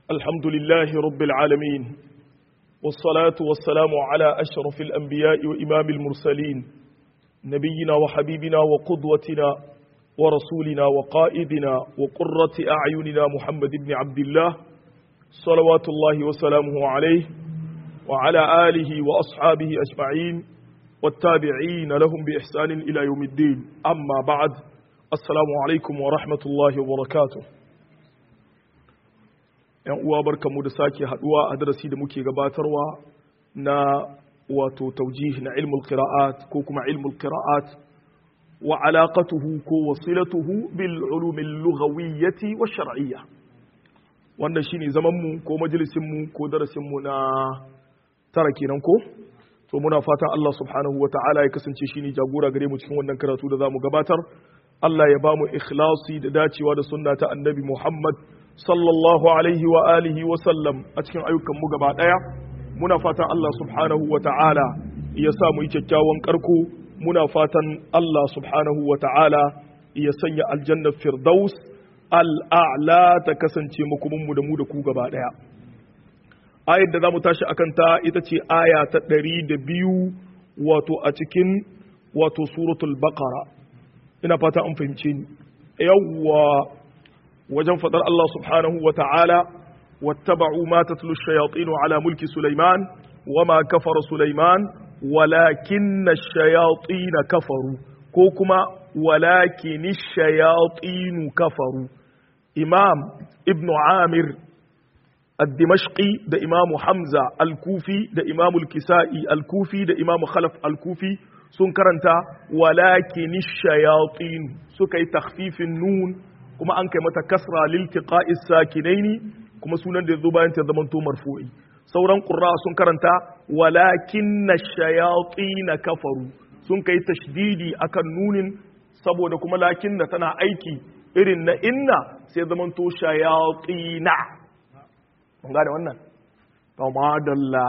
الحمد لله رب العالمين والصلاة والسلام على أشرف الأنبياء وإمام المرسلين نبينا وحبيبنا وقدوتنا ورسولنا وقائدنا وقرة أعيننا محمد بن عبد الله صلوات الله وسلامه عليه وعلى آله وأصحابه أجمعين والتابعين لهم بإحسان إلى يوم الدين أما بعد السلام عليكم ورحمة الله وبركاته ‘yan uwa barkanmu da sake haduwa a darasi da muke gabatarwa na wato taujih na ilmul qira'at ko kuma ilmul qira'at wa alaqatuhu ko wasilatuhu bil ulumil lughawiyyati wa shar'iyya wannan shine zaman mu ko majalisin mu ko darasin mu na tara kenan ko to muna fatan Allah subhanahu wa ta'ala ya kasance shine jagora gare mu cikin wannan karatu da zamu gabatar Allah ya bamu ikhlasi da dacewa da sunna ta annabi Muhammad sallallahu alaihi wa alihi wa sallam a cikin ayyukan mu gaba daya muna fatan Allah subhanahu wa ta'ala ya sa mu yi kyakkyawan karko muna fatan Allah subhanahu wa ta'ala ya sanya aljanna firdaus al'a'la ta kasance makumin mu da mu da ku gaba daya ayar da zamu tashi akan ta ita ce aya ta ɗari da biyu wato a cikin wato suratul baqara ina fata an fahimce ni yawwa wajen fadar Allah subhanahu wa ta'ala wattaba'u ma tatlu ash-shayatin ala mulki Sulaiman wama kafara Sulaiman walakinna ash-shayatin kafaru ko kuma walakin ash-shayatin kafaru Imam Ibn Amir الدمشقي ده إمام حمزة الكوفي ده إمام الكسائي الكوفي ده إمام خلف الكوفي سن كرنتا ولكن الشياطين سكي تخفيف النون كما أنك متكسرة لالتقاء الساكنين كما سنن ده ذبان تضمنتو مرفوعي sauran ƙurra sun karanta walakin na shayaƙi na kafaru sun kai tashdidi akan nunin saboda kuma lakin na tana aiki irin na inna sai zamanto shayaƙi na mun gane wannan kama dalla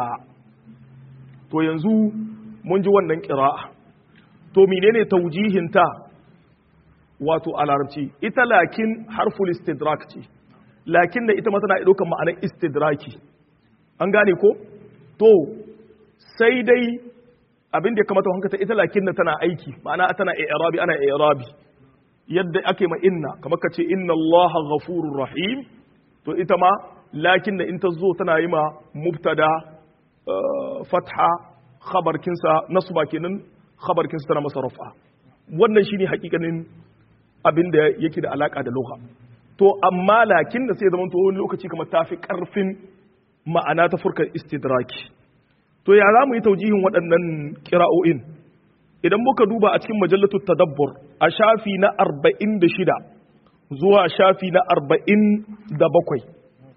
to yanzu mun ji wannan ƙira'a to menene taujihinta wato a larabci ita lakin harful istidrak ce lakin da ita ma tana ɗaukar ma'anar istidraki an gane ko to sai dai abin da ya kamata hankata ita lakin da tana aiki ma'ana tana i'rabi ana i'rabi yadda ake ma inna kamar ka ce inna allaha ghafurur rahim to ita ma lakin da in ta zo tana yi ma mubtada fatha khabarkinsa nasba kenan khabarkinsa tana masa rafa wannan shine hakikanin abin da yake da alaka da lugha to amma lakin da sai zaman to wani lokaci kamar tafi karfin ma'ana ta furkar istidraki to ya za mu yi taujihin waɗannan kira'o'in idan muka duba a cikin majallatu tadabbur a shafi na 46 zuwa shafi na 47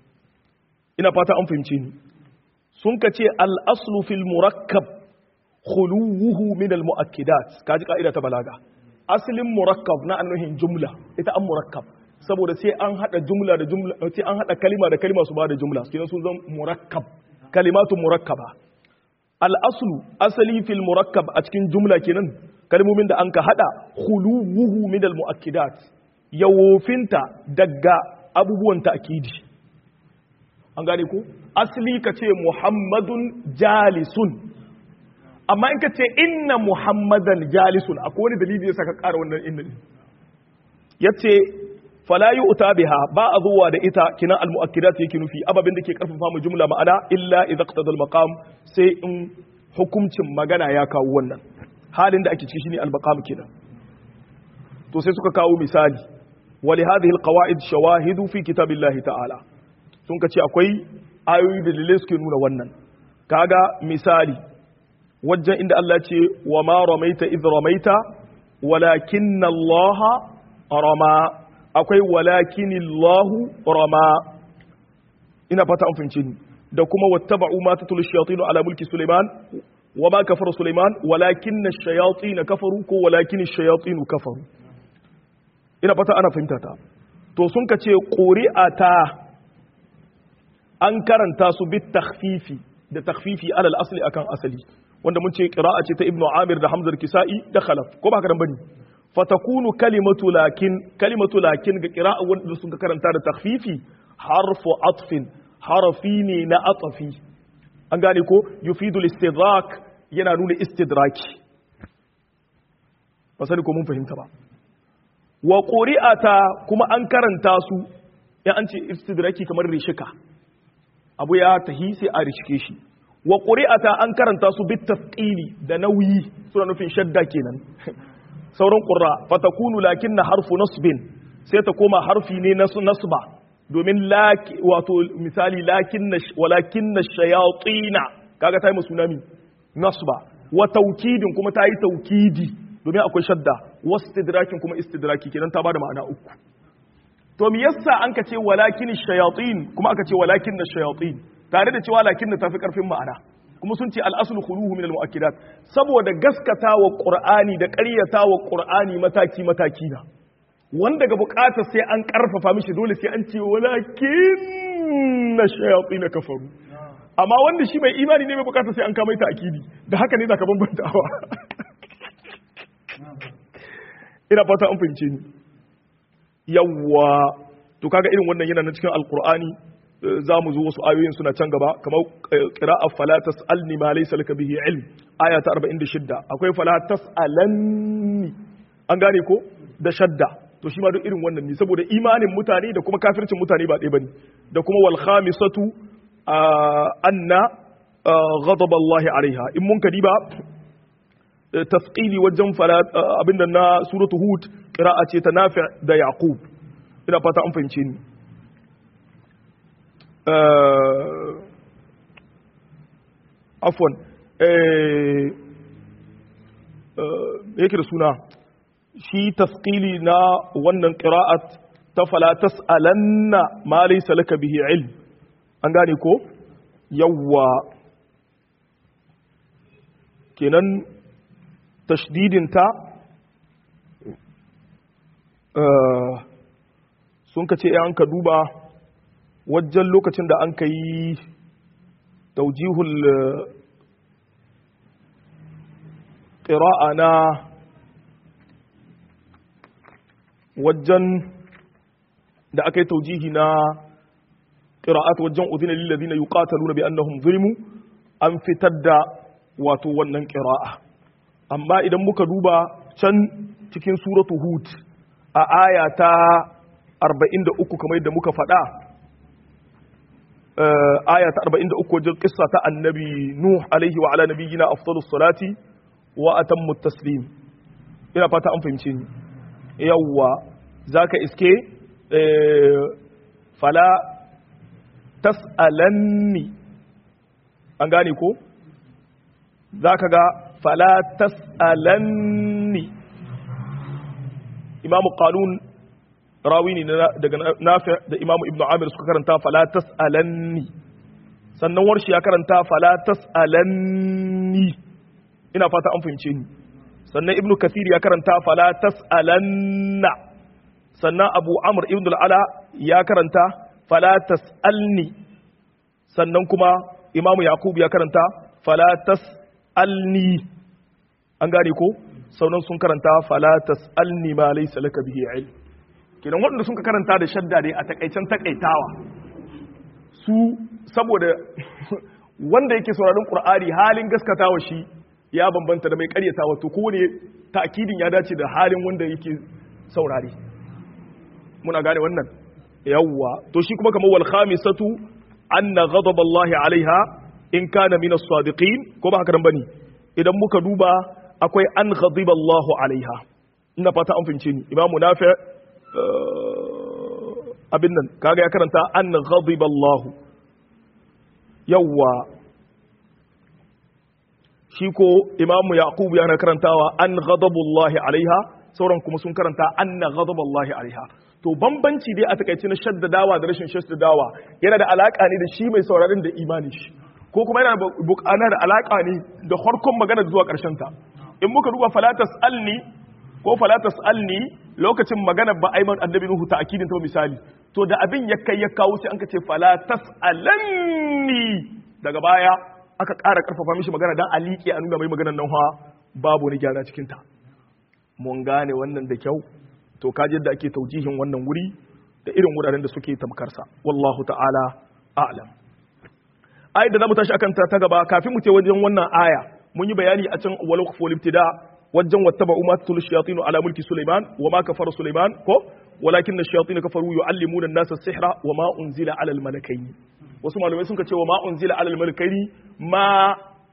ina fata an fahimce ni sun ka ce al'aslu fil murakkab khuluwuhu min al mu'akkidat kaji ka'ida ta balaga asalin murakkab na annuhin jumla ita an murakkab saboda sai an hada jumla da jumla sai an hada kalima da kalima su ba da jumla kenan sun zan murakkab kalimatu murakkaba al aslu asali fil murakkab a cikin jumla kenan kalmomin da an ka hada khuluwuhu min al mu'akkidat yawofinta daga abubuwan ta'kidi an gane ku asali ka ce muhammadun jalisun amma in ka ce inna muhammadan jalisun akwai wani dalili ya saka ƙara wannan inna ne ya ce falayi uta biha ba a zuwa da ita kina almu'akkidat yake nufi ababin da ke karfafa mu jumla ma'ana illa idza qtada maqam sai in hukuncin magana ya kawo wannan halin da ake ciki shine al-maqam kenan to sai suka kawo misali wa li hadhihi al-qawaid shawahidu fi kitabillahi ta'ala sun ka ce akwai ayoyi da dalilai suke nuna wannan kaga misali wajen inda Allah ce wa ma ramaita idh ramaita walakinna Allah rama akwai walakin Allah rama ina fata an fahimce ni da kuma wattaba'u ma tatlu shayatin ala mulki Sulaiman wa ma kafara Sulaiman walakinna ash-shayatin kafaru ko walakin ash-shayatin kafaru ina fata ana fahimta ta to sun ka ce quri'ata an karanta su bit takhfifi da takhfifi alal asli akan asali wanda mun ce qira'a ce ta ibnu amir da hamzar kisa'i da khalaf ko ba haka bane fatakunu kalimatu lakin kalimatu lakin ga qira'a wanda sun karanta da takhfifi harfu atfin harafi ne na atafi an gane ko yufidul istidrak yana nuna istidraki ba sani ko mun fahimta ba wa quri'ata kuma an karanta su ya an ce istidraki kamar rishika abu ya tahi sai a rishike shi wa quri'ata an karanta su bit tasqili da nauyi suna nufin shadda kenan sauran qurra fatakunu lakinna harfu nasbin sai ta koma harfi ne na nasba domin wato misali lakinna walakinna shayatina kaga tayi sunami nasba wa taukidin kuma tayi taukidi domin akwai shadda wastidrakin kuma istidraki kenan ta bada ma'ana uku to me yasa an ka ce walakin shayatin kuma aka ce walakin shayatin tare da cewa lakin tafi karfin ma'ana kuma sun ce al-aslu khuluhu min al-mu'akkidat saboda gaskata wa qur'ani da ƙaryata wa qur'ani mataki mataki na wanda ga bukatar sai an karfafa mishi dole sai an ce walakin shayatin kafaru amma wanda shi mai imani ne mai bukatar sai an kama ta akidi da haka ne zaka bambantawa ina fata an fahimce ni yawwa to kaga irin wannan yana na cikin alkur'ani za mu zo wasu ayoyin suna can gaba kamar qira'a fala tas'alni ma laysa laka bihi ilm aya ta 46 akwai fala tas'alanni an gane ko da shadda to shi ma duk irin wannan ne saboda imanin mutane da kuma kafircin mutane ba ɗaya bane da kuma wal khamisatu anna ghadab Allah alaiha in mun kadi ba tasqili wajen fala abinda na suratu hud qira'a ce ta nafi da yaqub ina fata an fahimce ni afwan yake da suna shi tasqili na wannan qira'at ta fala tas'alanna ma laysa laka bihi ilm an gane ko yawwa kenan tashdidinta sun ka ce an ka duba wajen lokacin da an ka yi taujihul ƙira'a na wajen da aka yi taujihi na ƙira'at wajen uzina lillazina yuqataluna bi annahum zulmu an fitar da wato wannan ƙira'a amma idan muka duba can cikin suratu hud a aya ta 43 kamar yadda muka faɗa aya ta 43 wajen kissa ta annabi nuh alaihi wa ala nabiyyina afdalus salati wa atammu taslim ina fata an fahimce ni yawwa zaka iske fala tas'alanni an gane ko zaka ga fala tas'alanni imamu qalun rawi ne daga nafi da imamu ibnu amir suka karanta fala tas'alanni sannan warshi ya karanta fala tas'alanni ina fata an fahimce ni sannan ibnu kathir ya karanta fala tas'alanna sannan abu amr ibn al-ala ya karanta fala tas'alni sannan kuma imamu yaqub ya karanta fala tas'alni an gane ko saunan sun karanta fala tas'alni ma laysa laka bihi ilm kenan waɗanda sun ka karanta da shadda dai a takaicen takaitawa su saboda wanda yake sauraron qur'ani halin gaskatawa shi ya bambanta da mai karyatawa to kowane ta'kidin ya dace da halin wanda yake saurare muna gane wannan yawwa to shi kuma kamar wal khamisatu anna ghadab Allah alaiha in kana min as-sadiqin ko ba haka nan bane idan muka duba akwai an ghadiba Allah alaiha ina fata an fince ni imamu nafi abin nan kaga ya karanta an ghadiba Allah yawwa shi ko imamu yaqub yana karantawa an ghadabullahi alaiha sauran kuma sun karanta anna ghadaballahi alaiha to bambanci dai a takaice na shaddadawa da rashin shaddadawa yana da alaka ne da shi mai sauraron da imani shi ko kuma yana bukana da alaka ne da harkon magana zuwa karshen ta in muka duba falatas alni ko falatas alni lokacin magana ba aiman annabi nuhu ta akidin ta misali to da abin ya kai ya kawo sai an ka ce falatas alanni daga baya aka ƙara ƙarfafa mishi magana dan a liƙe a nuna mai maganar nan ha babu wani gyara cikin ta mun gane wannan da kyau to kaji yadda ake taujihin wannan wuri da irin wuraren da suke tamkarsa wallahu ta'ala a'lam ayat da zamu tashi akan ta ta gaba kafin mu ce wajen wannan aya mun yi bayani a can wal waqfu ibtida wajen wattaba umatul shayatin ala mulki sulaiman wa ma kafara sulaiman ko walakin ash-shayatin kafaru yu'allimuna an-nasa as-sihra wa ma unzila ala al-malakaini wasu malamai sun ce wa ma unzila ala al-malakaini ma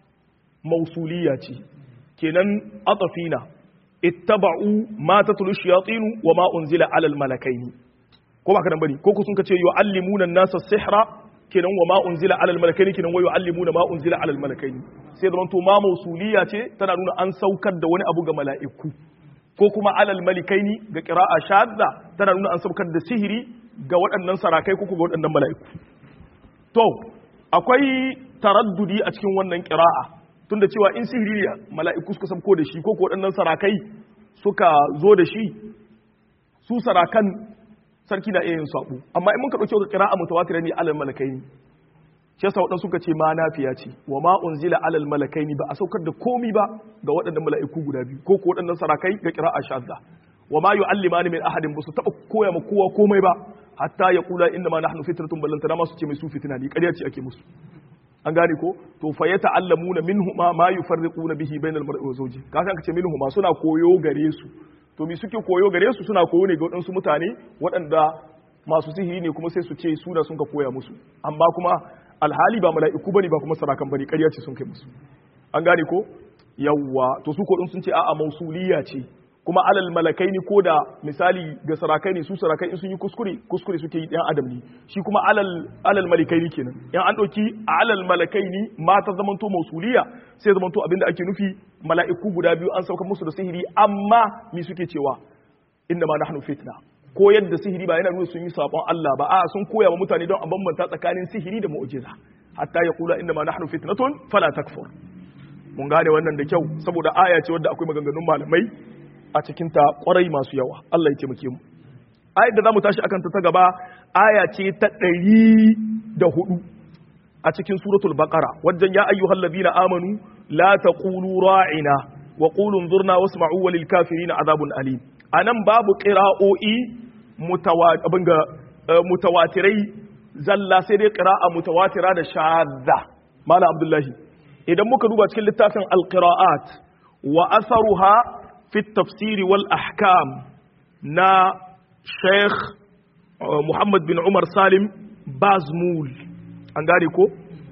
mausuliya ce kenan atafina ittaba'u ma tatlu ash-shayatin wa ma unzila ala al-malakaini ko ba kadan bane ko ku sun ce yu'allimuna an-nasa as-sihra kenan wa ma unzila ala al-malakaini kenan wa yu'allimuna ma unzila ala al-malakaini sai da to ma mausuliya ce tana nuna an saukar da wani abu ga mala'iku ko kuma alal malikaini ga qira'a shadda tana nuna an saukar da sihiri ga waɗannan sarakai ko ga waɗannan mala'iku to akwai taraddudi a cikin wannan qira'a tunda cewa in sihiri ne mala'iku suka sabko da shi ko ko waɗannan sarakai suka zo da shi su sarakan sarki na iya yin sabo amma in muka dauke ga qira'a mutawatir ne alal malakaini shi yasa waɗansu suka ce ma nafiya ce wa ma unzila alal malakaini ba a saukar da komi ba ga waɗannan mala'iku guda biyu ko ko waɗannan sarakai ga qira'a shadda wa ma yu'allimani min ahadin ba su taba koya ma kowa komai ba hatta ya kula inna ma nahnu fitratun ballantana ma su ce mai su fitina ne ƙarya ce ake musu an gane ko to fa ya ta'allamuna minhuma ma yufarriquna bihi bainal mar'i wa zawji ka san kace minhuma suna koyo gare su to me suke koyo gare su suna koyo ne ga waɗansu mutane waɗanda masu sihiri ne kuma sai su ce suna sun ka koya musu amma kuma alhali ba mala'iku bane ba kuma sarakan bane ƙarya ce sun kai musu an gane ko yawwa to su ko sun ce a'a mausuliya ce kuma alal malakai ni ko da misali ga sarakai ne su sarakai in sun yi kuskure kuskure suke yi ɗan adam ne shi kuma alal alal malakai ni kenan in an ɗauki alal malakai ni mata zamanto mausuliya sai zamanto abinda ake nufi mala'iku guda biyu an sauka musu da sihiri amma mi suke cewa inna ma nahnu fitna ko yadda sihiri ba yana nuna sun yi sabon Allah ba a sun koya wa mutane don a bambanta tsakanin sihiri da mu'jiza hatta ya kula inna ma nahnu fitnatun fala takfur mun gane wannan da kyau saboda aya ce wadda akwai maganganun malamai a cikin ta kwarai masu yawa Allah ya taimake mu ayar da zamu tashi akan ta ta gaba aya ce ta ɗari da hudu a cikin suratul baqara wajen ya ayyuhal ladina amanu la taqulu ra'ina wa qulu anzurna wasma'u walil kafirin azabun alim anan babu qira'o'i mutawatirai zalla sai dai qira'a mutawatira da shadda malam abdullahi idan muka duba cikin littafin alqira'at wa atharuha fi tafsiri wal ahkam na sheikh muhammad bin umar salim bazmul an gane ko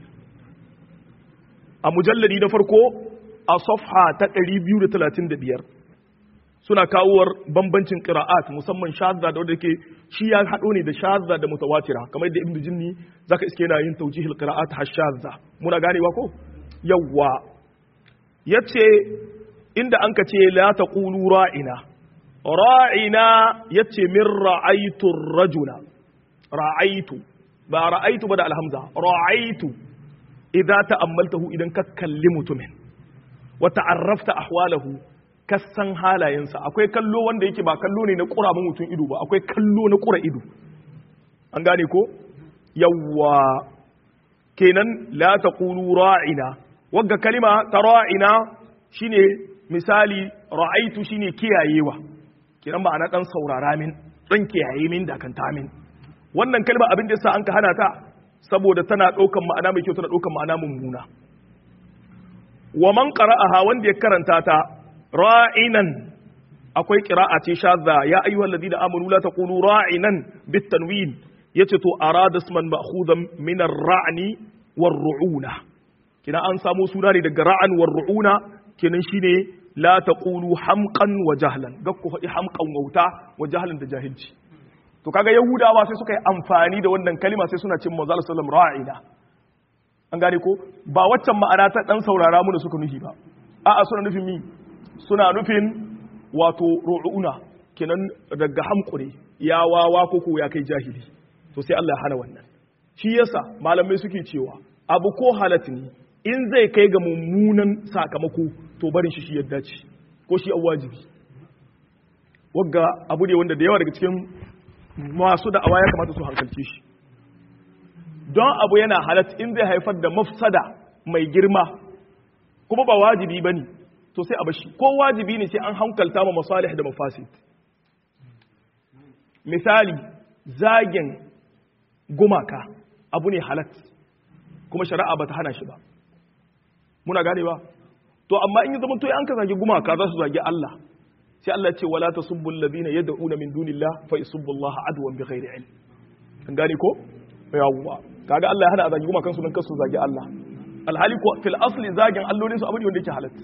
a mujalladi na farko a safha ta 235 suna kawowar bambancin qira'at musamman shadda da wanda ke shi ya hado ne da shadda da mutawatira kamar da ibnu jinni zaka iske yana yin tawjihil qira'at har shadda muna ganewa ko yawwa yace inda anka ce la taqulu ra'ina ra'ina yace min ra'aytu rajula ra'aytu ba ra'aytu ba da alhamza ra'aytu idza ta'ammaltahu idan ka kalli mutumin wa ta'arrafta ahwalahu kasan halayensa akwai kallo wanda yake ba kallo ne na ƙura mutum ido ba akwai kallo na ƙura ido an gane ko yawwa kenan la taqulu ra'ina wagga kalima ta ra'ina shine misali ra'aitu shine kiyayewa kenan ma'ana dan saurara min dan kiyaye min da kanta min wannan kalma abin da yasa an ka hana ta saboda tana ɗaukan ma'ana mai kyau tana ɗaukan ma'ana mummuna wa man qara'aha wanda ya karanta ta ra'inan akwai qira'a ce shadda ya ayyuhal ladina amanu la taqulu ra'inan bit tanwin yace to arada isman ma'khudan min ar-ra'ni war-ru'una kina an samu suna ne daga ra'an war-ru'una kenan shine la taqulu hamqan wa jahlan gakku faɗi hamqan wauta wa jahlan da jahilci to kaga yahudawa sai suka yi amfani da wannan kalima sai suna cin manzo sallam ra'ina an gane ko ba waccan ma'ana ta dan saurara mu da suka nufi ba a'a suna nufin mi suna nufin wato ru'una kenan daga hamkure ya wawa ko ko ya kai jahili to sai Allah ya hana wannan shi yasa malamai suke cewa abu ko halat ne in zai kai ga mummunan sakamako to barin shi shi yadda ce ko shi wajibi wagga abu ne wanda da yawa daga cikin masu da'awa ya kamata su hankalce shi don abu yana halat in zai haifar da mafsada mai girma kuma ba wajibi ba ne to sai a bashi ko wajibi ne sai an hankalta ma masalih da mafasid misali zagin gumaka abu ne halat kuma shari'a bata hana shi ba muna gane ba to amma in ya zama to an ka zagi gumaka za su zagi Allah sai Allah ya ce wala tasubbu alladhina yad'una min dunillah fa yasubbu Allah adwan bighairi ilm kan gane ko yawwa kaga Allah ya hana a zagi gumakan su dan kasu zagi Allah alhali ko fil asli zagin allolin su abu ne wanda yake halat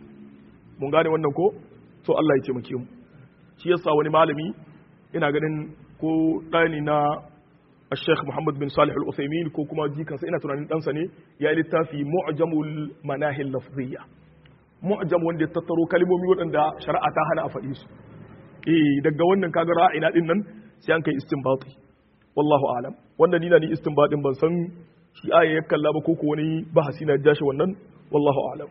mun gane wannan ko to Allah ya taimake mu shi yasa wani malami ina ganin ko ɗani na الشيخ محمد بن صالح الأثيمين كو كما جي كان سينا تنانين دانسا ne ya yi littafi mu'jamul manahil lafziyya mu'jam wanda ya tattaro kalmomi waɗanda shari'a ta hana a faɗi su eh daga wannan kaga ra'ina din nan sai an kai istinbati wallahu a'lam wanda ni na ni istinbatin ban san shi aya ya kalla ba ko ko wani bahasi na jashi wannan wallahu a'lam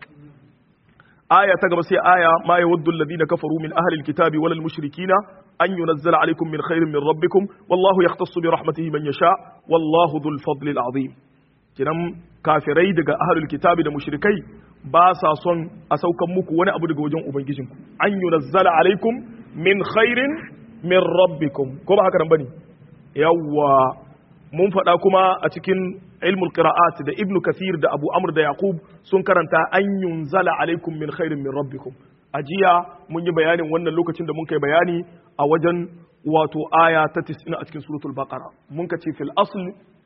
aya ta gaba sai aya ma yawaddu alladhina kafaru min ahli alkitabi wal mushrikina an yunazzala alaykum min khairin min rabbikum wallahu yahtassu bi rahmatihi man yasha wallahu dhul fadli alazim kinan kafirai daga ahli alkitabi da mushrikai ba sa son a saukan muku wani abu daga wajen ubangijinku an yunazzala alaykum min khairin min rabbikum ko ba haka nan bane yawwa mun faɗa kuma a cikin ilmul qira'at da ibnu kathir da abu amr da yaqub sun karanta an yunzala alaikum min khairin min rabbikum a jiya mun yi bayanin wannan lokacin da mun kai bayani a wajen wato aya ta 90 a cikin suratul baqara mun ka ce fil asl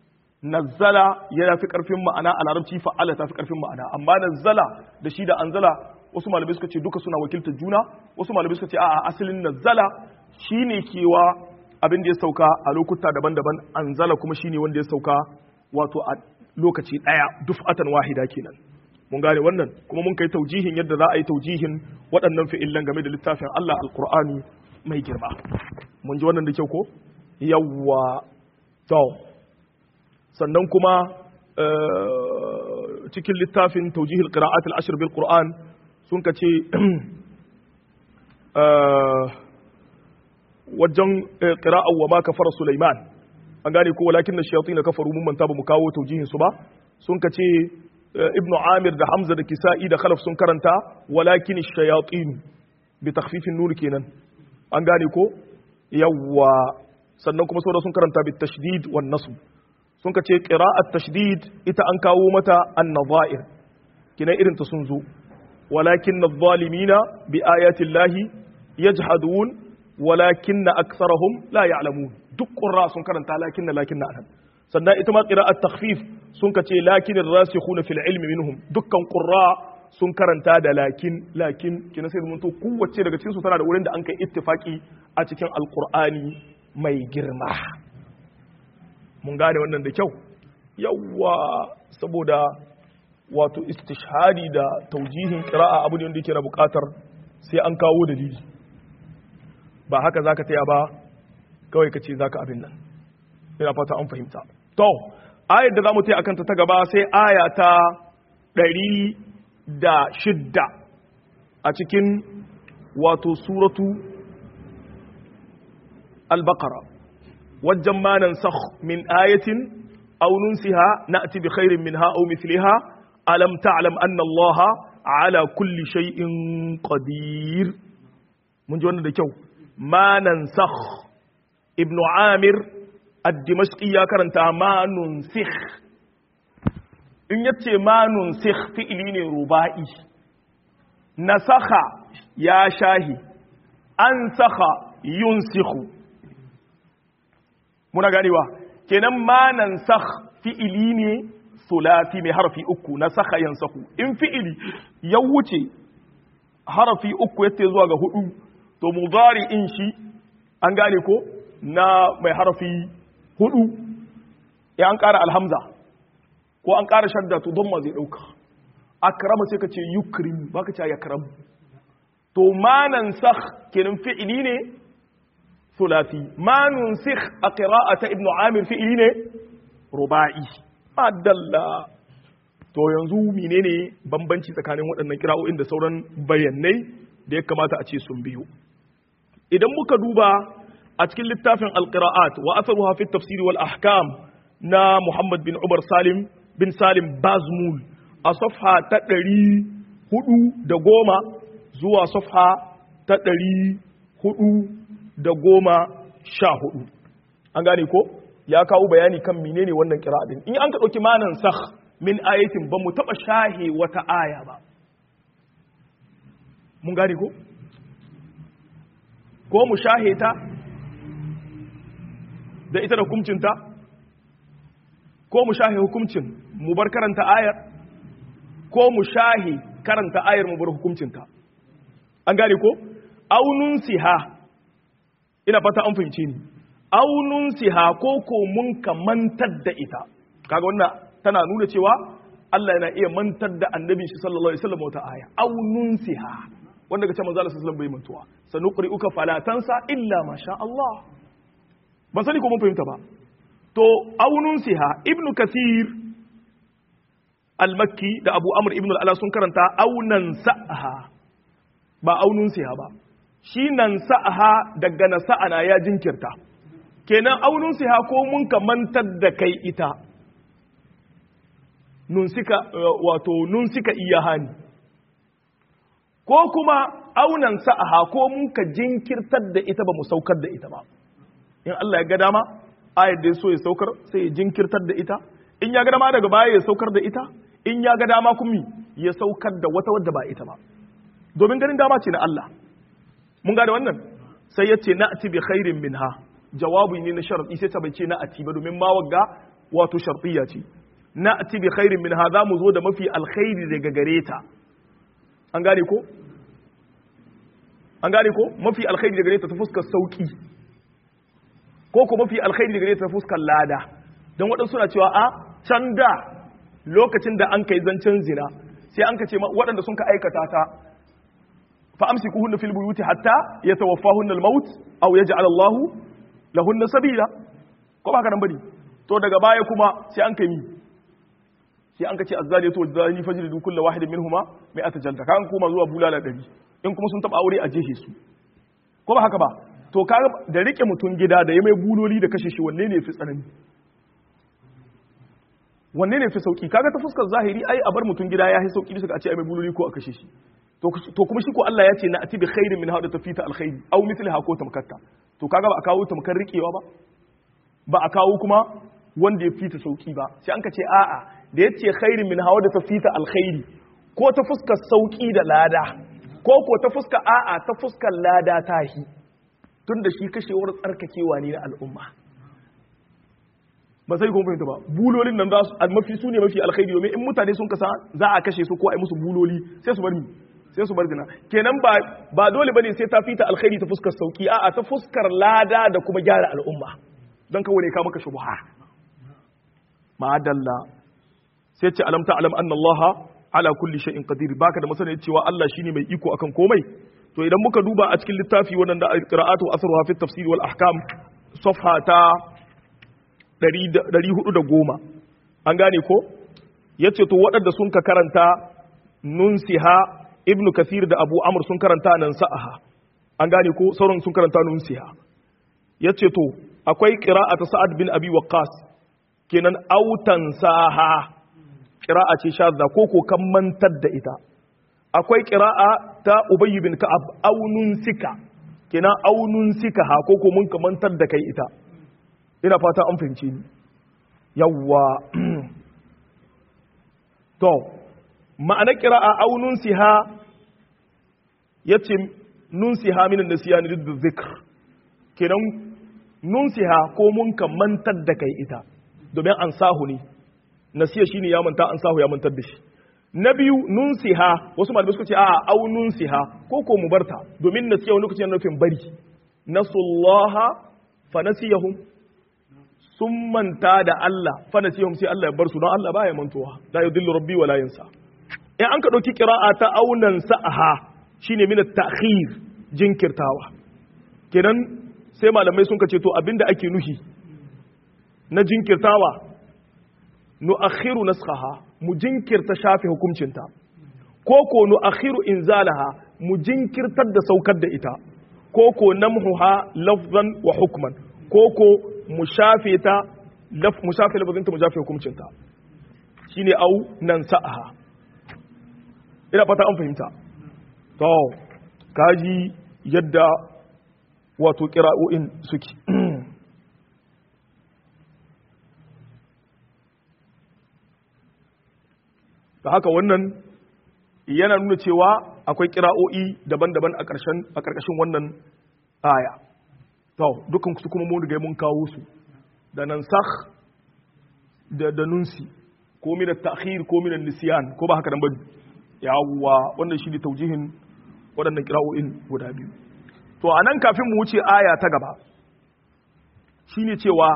nazzala yana fi karfin ma'ana a larabci fa'ala ta fi karfin ma'ana amma nazzala da shi da anzala wasu malamai suka ce duka suna wakiltar juna wasu malamai suka ce a'a asalin nazzala shine kewa abin da ya sauka a lokuta daban-daban anzala kuma shine wanda ya sauka wato a lokaci daya duf'atan wahida kenan mun gane wannan kuma mun kai taujihin yadda za a yi taujihin waɗannan fi'illan game da littafin Allah alqur'ani mai girma mun ji wannan da kyau ko yawwa to sannan kuma cikin littafin taujihil qira'at al-ashr bil qur'an sun ka ce wajen qira'a wa ma kafara Sulaiman an gane ko walakin na shayatin kafaru mun manta ba mu kawo taujihin su ba sun ka ce ibnu amir da hamza da kisa'i da khalaf sun karanta walakin shayatin bi takhfifin nur kenan an gane ko yawwa sannan kuma sauran sun karanta bi tashdid wan nasb sun ka ce qira'at tashdid ita an kawo mata an-nadha'ir kina irin ta sun zo walakin adh-dhalimina bi ayati llahi yajhadun walakin aktharahum la ya'lamun duk qurra sun karanta lakin lakin anan sannan ita ma qira'at takhfif sun ka ce lakin ar-rasikhuna fil ilmi minhum dukkan qurra sun karanta da lakin lakin kina sai mun to kowace daga cikin su tana da wurin da an kai ittifaki a cikin alqur'ani mai girma mun gane wannan da kyau yawwa saboda wato istishhadi da taujihin qira'a abu ne wanda yake na bukatar sai an kawo dalili ba haka zaka taya ba kawai ka ce zaka abin nan ina fata an fahimta to ayar da zamu taya akan ta ta gaba sai aya ta ɗari da shidda a cikin wato suratu al-baqara wajen ma nansakh min ayatin aw nunsiha na'ti bi khairin minha aw mithliha alam ta'lam anna allaha ala kulli shay'in qadir mun ji wannan da kyau ma nansakh ibnu amir ad-dimashqi ya karanta ma nunsikh in yace ma nunsikh fi'ili ne ruba'i nasakha ya shahi an saka yunsikhu muna ganewa kenan ma nansakh fi'ili ne sulati mai harafi uku na saka yansahu in fi'ili ya wuce harafi uku yace zuwa ga hudu to mudari in shi an gane ko na mai harafi hudu ya an ƙara alhamza ko an ƙara shadda to don ma zai ɗauka akrama sai ka ce yukrim ba ka ce yakram to manan sakh kenan fi'ili ne sulati manun sikh a qira'ata ibn amir fi'ili ne ruba'i adalla to yanzu menene bambanci tsakanin waɗannan kira'o'in da sauran bayanai da ya kamata a ce sun biyu idan muka duba a cikin littafin alqira'at wa atharuha fi tafsir wal ahkam na Muhammad bin Umar Salim bin Salim Bazmul a safha ta ɗari hudu da goma zuwa safha ta ɗari hudu da goma sha hudu an gane ko ya kawo bayani kan menene wannan qira'a din in an ka dauki manan sakh min ayatin ba mu taba shahe wata aya ba mun gane ko ko mu shahe ta da ita da hukuncinta ko mu shahe hukuncin mu bar karanta ayar ko mu shahe karanta ayar mu bar hukuncinta an gane ko aunun siha ina fata an fahimce ni aunun siha ko ko mun ka mantar da ita kaga wannan tana nuna cewa Allah yana iya mantar da annabi shi sallallahu alaihi wasallam wata aya aunun siha wanda ga ce manzo Allah sallallahu alaihi wasallam bai mantuwa sanuqri'uka fala tansa illa ma sha Allah ban sani ko mun fahimta ba to aunun siha ibnu kasir al-makki da abu amr ibn al-ala sun karanta aunan sa'aha ba aunun siha ba shi nan sa'aha daga na sa'ana ya jinkirta kenan aunun siha ko mun ka mantar da kai ita nun sika wato nun sika iya hani ko kuma aunan sa'aha ko mun ka jinkirtar da ita ba mu saukar da ita ba in Allah ya ga dama ayar da ya so ya saukar sai ya jinkirtar da ita in ya ga dama daga baya ya saukar da ita in ya ga dama kuma ya saukar da wata wadda ba ita ba domin ganin dama ce na Allah mun gane wannan sai ya ce na'ati bi khairin minha jawabi ne na sharadi sai ta bai ce na'ati ba domin ma wagga wato shartiyya ce na'ati bi khairin minha za mu zo da mafi alkhairi daga gare ta an gane ko an gane ko mafi alkhairi daga gare ta ta fuskar sauki ko ko mafi alkhairi daga gare ta ta fuskar lada don waɗansu suna cewa a can da lokacin da an kai zancen zina sai an ka ce waɗanda sun ka aikata ta fa amsikuhunna fil buyuti hatta yatawaffahunna al-maut aw yaj'al Allah lahunna sabila ko ba ka nan bane to daga baya kuma sai an kai mi sai an ka ce azzaliyatu wazani fajridu kullu wahidin minhuma mi'ata jalda kan kuma zuwa bulala dari in kuma sun taba aure a jehe su ko ba haka ba to ka da rike mutun gida da ya mai buloli da kashe shi wanne ne fi tsanani wanne ne fi sauki kaga ta fuskar zahiri ai a bar mutum gida ya yi sauki bisa a ce ai mai buloli ko a kashe shi to kuma shi ko Allah ya ce na ati bi khairin min hada tafita alkhairi aw mithliha ko tamkatta to kaga ba a kawo tamkar rikewa ba ba a kawo kuma wanda ya fita sauki ba sai an ka ce a'a da ya ce khairin min hawa da tafita alkhairi ko ta fuskar sauki da lada ko ko ta fuskar a'a ta fuskar lada tahi tunda shi kashewar tsarkakewa ne na al'umma ba sai kuma fahimta ba bulolin nan za su mafi su ne mafi alkhairi domin in mutane sun kasa za a kashe su ko a yi musu buloli sai su bar ni sai su bar zina kenan ba ba dole bane sai ta fita alkhairi ta fuskar sauki a'a ta fuskar lada da kuma gyara al'umma don kawai ne ka maka shubha ma'adalla sai ce alam ta'lam anna Allah ala kulli shay'in qadir baka da masana cewa Allah shine mai iko akan komai to idan muka duba a cikin littafi wannan da qira'atu asruha fi tafsir wal ahkam safha ta 410 an gane ko yace to waɗanda sun ka karanta nunsiha ibn kathir da abu amr sun karanta nan sa'aha an gane ko sauran sun karanta nunsiha yace to akwai qira'atu sa'ad bin abi waqqas kenan autan saha qira'a ce shadda ko ko kan mantar da ita akwai qira'a ta ubay bin ka'ab aunun sika kenan aunun sika ha ko ko mun ka mantar da kai ita ina fata an fahimci ni yawwa to ma'ana qira'a aunun siha yace nun siha min an-nisyan rid dhikr kenan nun siha ko mun ka mantar da kai ita domin an sahu ne nasiya shine ya manta an sahu ya mantar da shi na biyu nun siha wasu malamai suka ce a au nun siha ko ko mu barta domin nasiya wani lokaci yana nufin bari nasullaha fa nasiyahum sun manta da Allah fa nasiyahum sai Allah ya bar su don Allah baya mantuwa la yudillu rabbi wa la yansa in an ka dauki qira'a ta aunan sa'aha shine min at-ta'khir jinkirtawa kenan sai malamai sun ka ce to abinda ake nuhi na jinkirtawa nu'akhiru naskhaha mu jinkirta shafe hukuncinta ko ko nu'akhiru inzalaha mu jinkirtar da saukar da ita ko ko namhuha lafzan wa hukman ko ko mu shafe ta laf mu shafe lafzinta mu shafe hukuncinta shine au nan sa'aha ina fata an fahimta to kaji yadda wato qira'o'in suke da haka wannan yana nuna cewa akwai kira'o'i daban-daban a ƙarƙashin wannan aya to dukkan su kuma mun riga mun kawo su da nan sakh da da nunsi ko min at-ta'khir ko min nisyan ko ba haka nan ba yawwa wannan shi ne taujihin waɗannan kira'o'in guda biyu to anan kafin mu wuce aya ta gaba shine cewa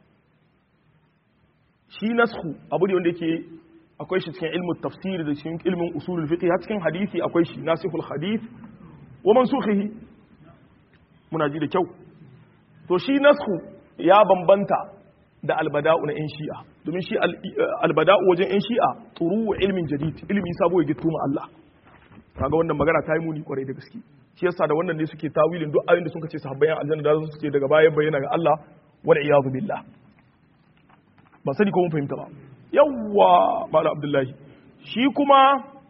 shi nasku abu ne wanda yake akwai shi cikin ilmin tafsir da cikin ilmin usulul fiqh har cikin hadisi akwai shi nasihul hadith wa mansukhihi muna ji da kyau to shi nasku ya bambanta da albada'u na yan shi'a domin shi albada'u wajen yan shi'a turu ilmin jadid ilmi sabo ya gittu ma Allah kaga wannan magana ta yi muni kwarai da gaske shi yasa da wannan ne suke tawilin duk ayoyin da suka ce sahabbai aljanna da su ce daga bayan bayyana ga Allah wal iyadu billah ba sani ko mun fahimta ba yawwa malam abdullahi shi kuma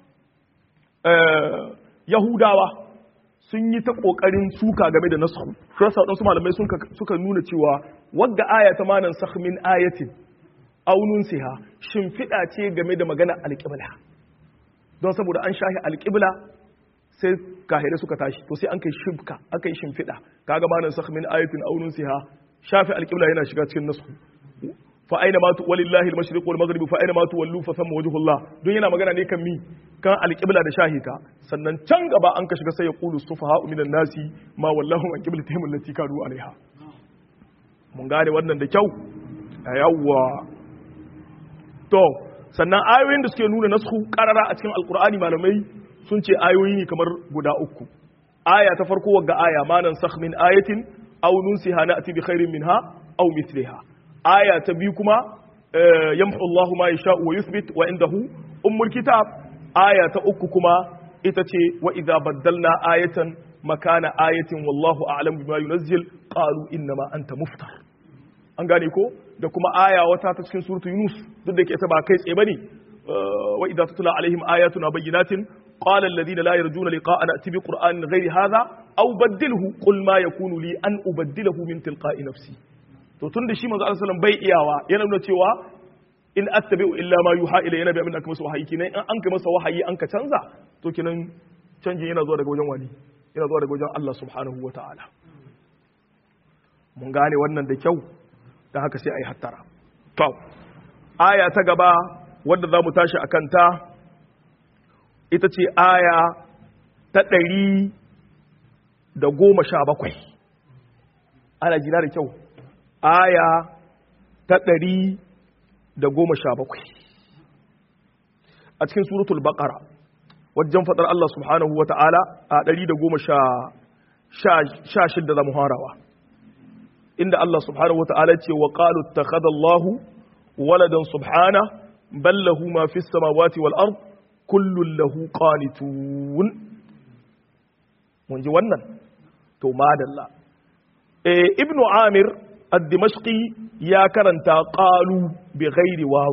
yahudawa sun yi ta kokarin suka game da nasu shi yasa wadansu malamai suka nuna cewa wadda aya ta manan sakh min ayatin aw nunsiha shimfiɗa ce game da magana alƙibla don saboda an shahi alƙibla sai kahire suka tashi to sai an kai shimka aka yi shimfiɗa kaga manan sakh min ayatin aw nunsiha shafi alƙibla yana shiga cikin nasu fa aina ma walillahi al-mashriq wal maghrib fa aina ma tuwallu fa thamma wajhullah don yana magana ne kan mi kan alqibla da shahita sannan can gaba an ka shiga sai ya qulu sufaha minan nasi ma wallahu an qiblatihim allati kanu alaiha mun gane wannan da kyau yawwa to sannan ayoyin da suke nuna nasku karara a cikin alqur'ani malamai sun ce ayoyi ne kamar guda uku aya ta farko wagga aya manan sakh min ayatin aw nunsiha na'ti bi khairin minha aw mithliha aya ta biyu kuma yamhu Allahu ma yasha wa yuthbit wa indahu ummul kitab aya ta uku kuma ita ce wa idza baddalna ayatan makana ayatin wallahu a'lam bima yunazzil qalu inna ma anta muftar an gane ko da kuma aya wata ta cikin suratu yunus duk da ke ita ba kai tsaye bane wa idza tutla alaihim ayatuna bayyinatin قال الذين لا يرجون لقاءنا ائت بقران غير هذا او بدله قل ما يكون لي ان ابدله من تلقاء نفسي to tun da shi manzo Allah sallallahu bai iyawa yana nuna cewa in attabi'u illa ma yuha ila yana bi abin da aka masa wahayi kenan in an kai masa wahayi an ka canza to kenan canjin yana zuwa daga wajen wani yana zuwa daga wajen Allah subhanahu wata'ala mun gane wannan da kyau dan haka sai ayi hattara to aya ta gaba wadda za mu tashi akan ta ita ce aya ta ɗari da goma sha bakwai ana jina da kyau aya ta ɗari da goma sha bakwai a cikin suratul baƙara wajen faɗar Allah subhanahu wa ta'ala a ɗari da goma sha shidda za mu harawa inda Allah subhanahu wa ta'ala ce wa ƙalu ta Allahu waladan subhana ballahu ma fi samawati wal ard kullun lahu qanitun mun ji wannan to madalla eh ibnu amir الدمشقي يا كرنتا قالوا بغير واو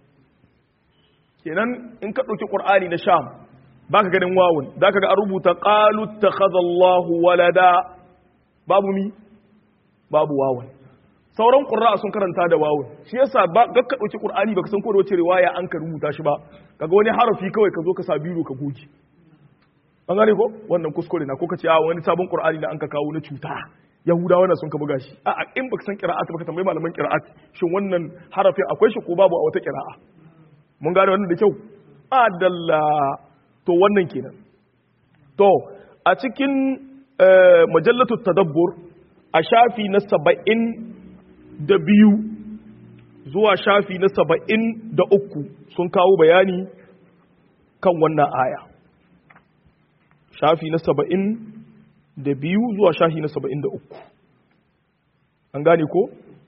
kenan in ka ɗauki ƙur'ani na sham baka ganin wawun za ka ga an rubuta ƙalu ta Allahu walada babu mi babu wawun sauran ƙurra sun karanta da wawun shi yasa ba ga ka ɗauki ƙur'ani baka san ko da wace riwaya an ka rubuta shi ba kaga wani harafi kawai ka zo ka sa biro ka goge an gane ko wannan kuskure na ko ka ce a wani sabon ƙur'ani da an ka kawo na cuta yahudawa na sun ka buga shi a in baka san qira'at baka tambayi malaman qira'at shin wannan harafi akwai shi ko babu a wata qira'a mun gane wannan da kyau adalla to wannan kenan to a cikin majallatu tadabbur a shafi na saba'in da biyu zuwa shafi na saba'in da uku sun kawo bayani kan wannan aya shafi na saba'in da biyu zuwa shahi na saba'in da uku an gane ko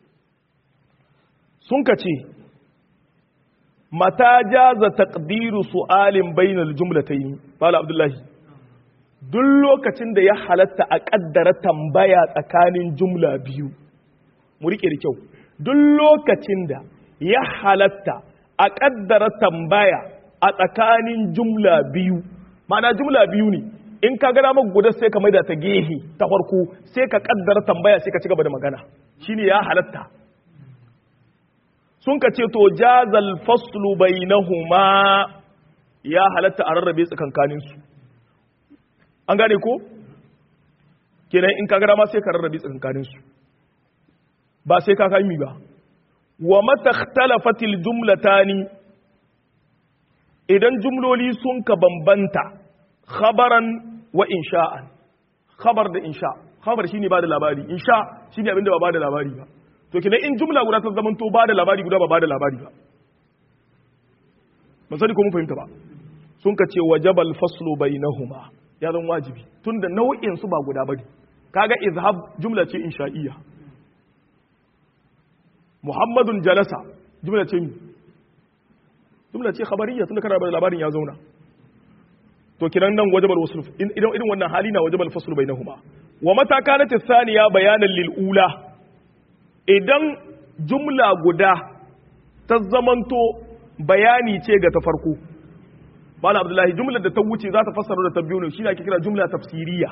sun ka ce mata jaza taqdiru su'alin bainal jumlatayn bala abdullahi duk lokacin da ya halatta a kaddara tambaya tsakanin jumla biyu mu rike da kyau duk lokacin da ya halatta a kaddara tambaya a tsakanin jumla biyu ma'ana jumla biyu ne in ka gana maka guda sai ka maida ta gehe ta farko sai ka kaddara tambaya sai ka ci gaba da magana shine ya halatta sun ka ce to jazal faslu bainahuma ya halatta a rarrabe tsakankanin su an gane ko kenan in ka gara ma sai ka rarrabe tsakankanin su ba sai ka kai ba wa mata ikhtalafatil jumlatani idan jumloli sun ka bambanta khabaran wa insha'an khabar da insha khabar shine ba da labari insha shine abinda ba ba da labari ba to kenan in jumla guda ta zamanto ba da labari guda ba ba da labari ba ban sani ko mun fahimta ba sun ka ce wajabal faslu bainahuma ya zan wajibi tunda nau'in su ba guda bane kaga izhab jumla ce insha'iyya muhammadun jalasa jumla ce mi jumla ce khabariyya tunda kana da labarin ya zauna to kiran nan wajabal wasl idan irin wannan hali na wajabal fasl bainahuma wa mata kanat thaniya bayanan lil ula idan jumla guda ta zamanto bayani ce ga ta farko bala abdullahi jumlar da ta wuce za ta fassara da ta biyu ne shi ake kira jumla tafsiriya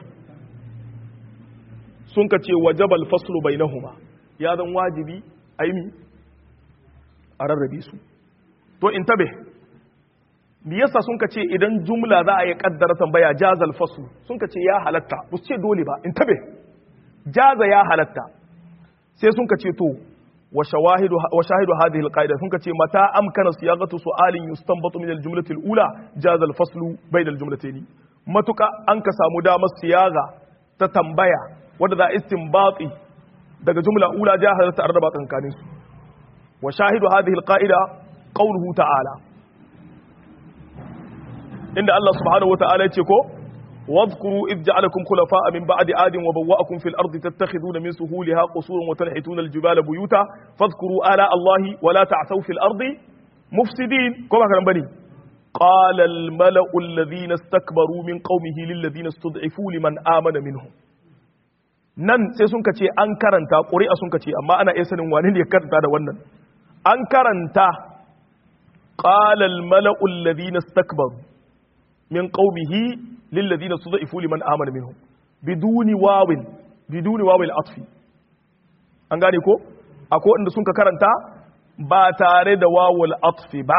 sun ka ce wajabal faslu bainahuma ya zan wajibi aimi a rarrabe su to in tabe me yasa sun ka ce idan jumla za a yi kaddara tambaya jazal fasl sun ka ce ya halatta ba su ce dole ba in tabe jaza ya halatta sai sun ka ce to wa shawahidu wa shahidu hadhihi alqaida sun ka ce mata amkana siyaqatu su'alin yustanbatu min aljumlati alula jaza alfasl bayna aljumlatayn matuka an ka samu damar siyaga ta tambaya wanda za istinbati daga jumla ula ja halatta arraba kankanin su wa shahidu hadhihi alqaida qawluhu ta'ala inda Allah subhanahu wata'ala ya ce ko wadhkuru id ja'alakum khulafa'a min ba'di adin wa bawwa'akum fil ardi tattakhiduna min suhuliha qusuran wa tanhituna al jibala buyuta fadhkuru ala Allah wa la ta'thaw fil ardi mufsidin ko ba kan bane qala al mala'u alladhina istakbaru min qaumihi lil ladhina istud'ifu liman amana minhum nan sai sun kace an karanta ƙuri'a sun kace amma ana iya sanin wani ne ya karanta da wannan an karanta qala al mala'u alladhina istakbaru min qaumihi lil ladina tudaifu liman amana minhum biduni wawin biduni wawil atfi an gane ko akwai wanda sun ka karanta ba tare da wawul atfi ba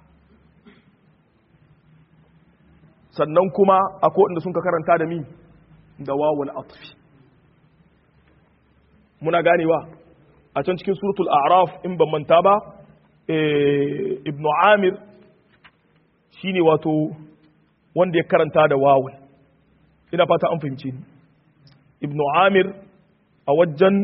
sannan kuma akwai wanda sun ka karanta da mi da wawul atfi muna ganewa a can cikin suratul a'raf in ban manta ba ibnu amir shine wato wanda ya karanta da wawun ina fata an fahimci ni ibnu amir a wajen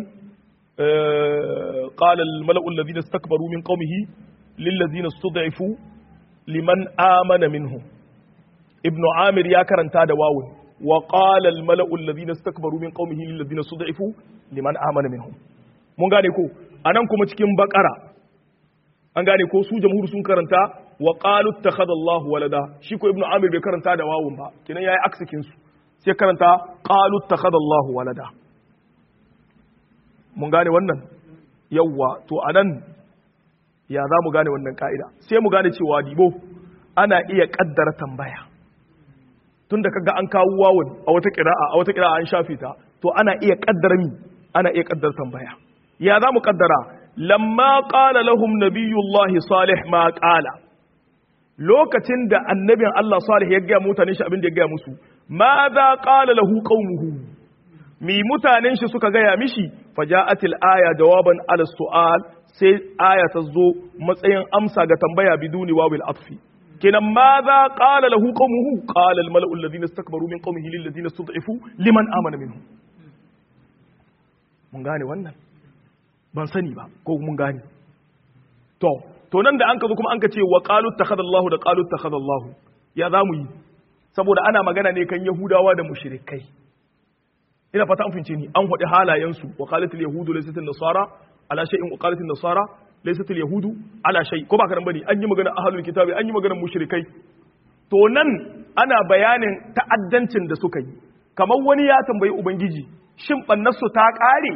qala al mala'u alladhina istakbaru min qaumihi lil ladina istud'ifu liman amana minhum ibnu amir ya karanta da wawun wa qala al mala'u alladhina istakbaru min qaumihi lil ladina istud'ifu liman amana minhum mun gane ko anan kuma cikin bakara an gane ko su jamhur sun karanta wa qalu ittakhadha Allahu walada shi ko ibnu amir bai karanta da wawun ba kinan yayi aksikin su sai karanta qalu ittakhadha Allahu walada mun gane wannan yawa to anan ya za mu gane wannan ka'ida sai mu gane cewa dibo ana iya kaddara tambaya tunda kaga an kawo wawun a wata qira'a a wata qira'a an shafe ta to ana iya kaddara mi ana iya kaddara tambaya ya za mu kaddara lamma qala lahum nabiyullahi salih ma qala lokacin da annabin Allah salih ya gaya mutanen shi abin da ya gaya musu ma za qala lahu qaumuhu mi mutanen shi suka gaya mishi faja'atil aya jawaban ala su'al sai aya ta zo matsayin amsa ga tambaya biduni wawil atfi kenan ma za qala lahu qaumuhu qala al mala'u alladhina istakbaru min qaumihi lil ladina istud'ifu liman amana minhum mun gane wannan ban sani ba ko mun gane to to nan da an ka zo kuma an ka ce wa qalu takhadallahu da qalu takhadallahu ya za mu yi saboda ana magana ne kan yahudawa da mushrikai ina fata an fince ni an hudi halayensu wa qalatul yahudu laysat nasara ala shay'in wa qalatul nasara laysat yahudu ala shay ko ba karan bane an yi magana ahlul kitabi an yi magana mushrikai to nan ana bayanin ta'addancin da suka yi kamar wani ya tambayi ubangiji shin bannarsu ta kare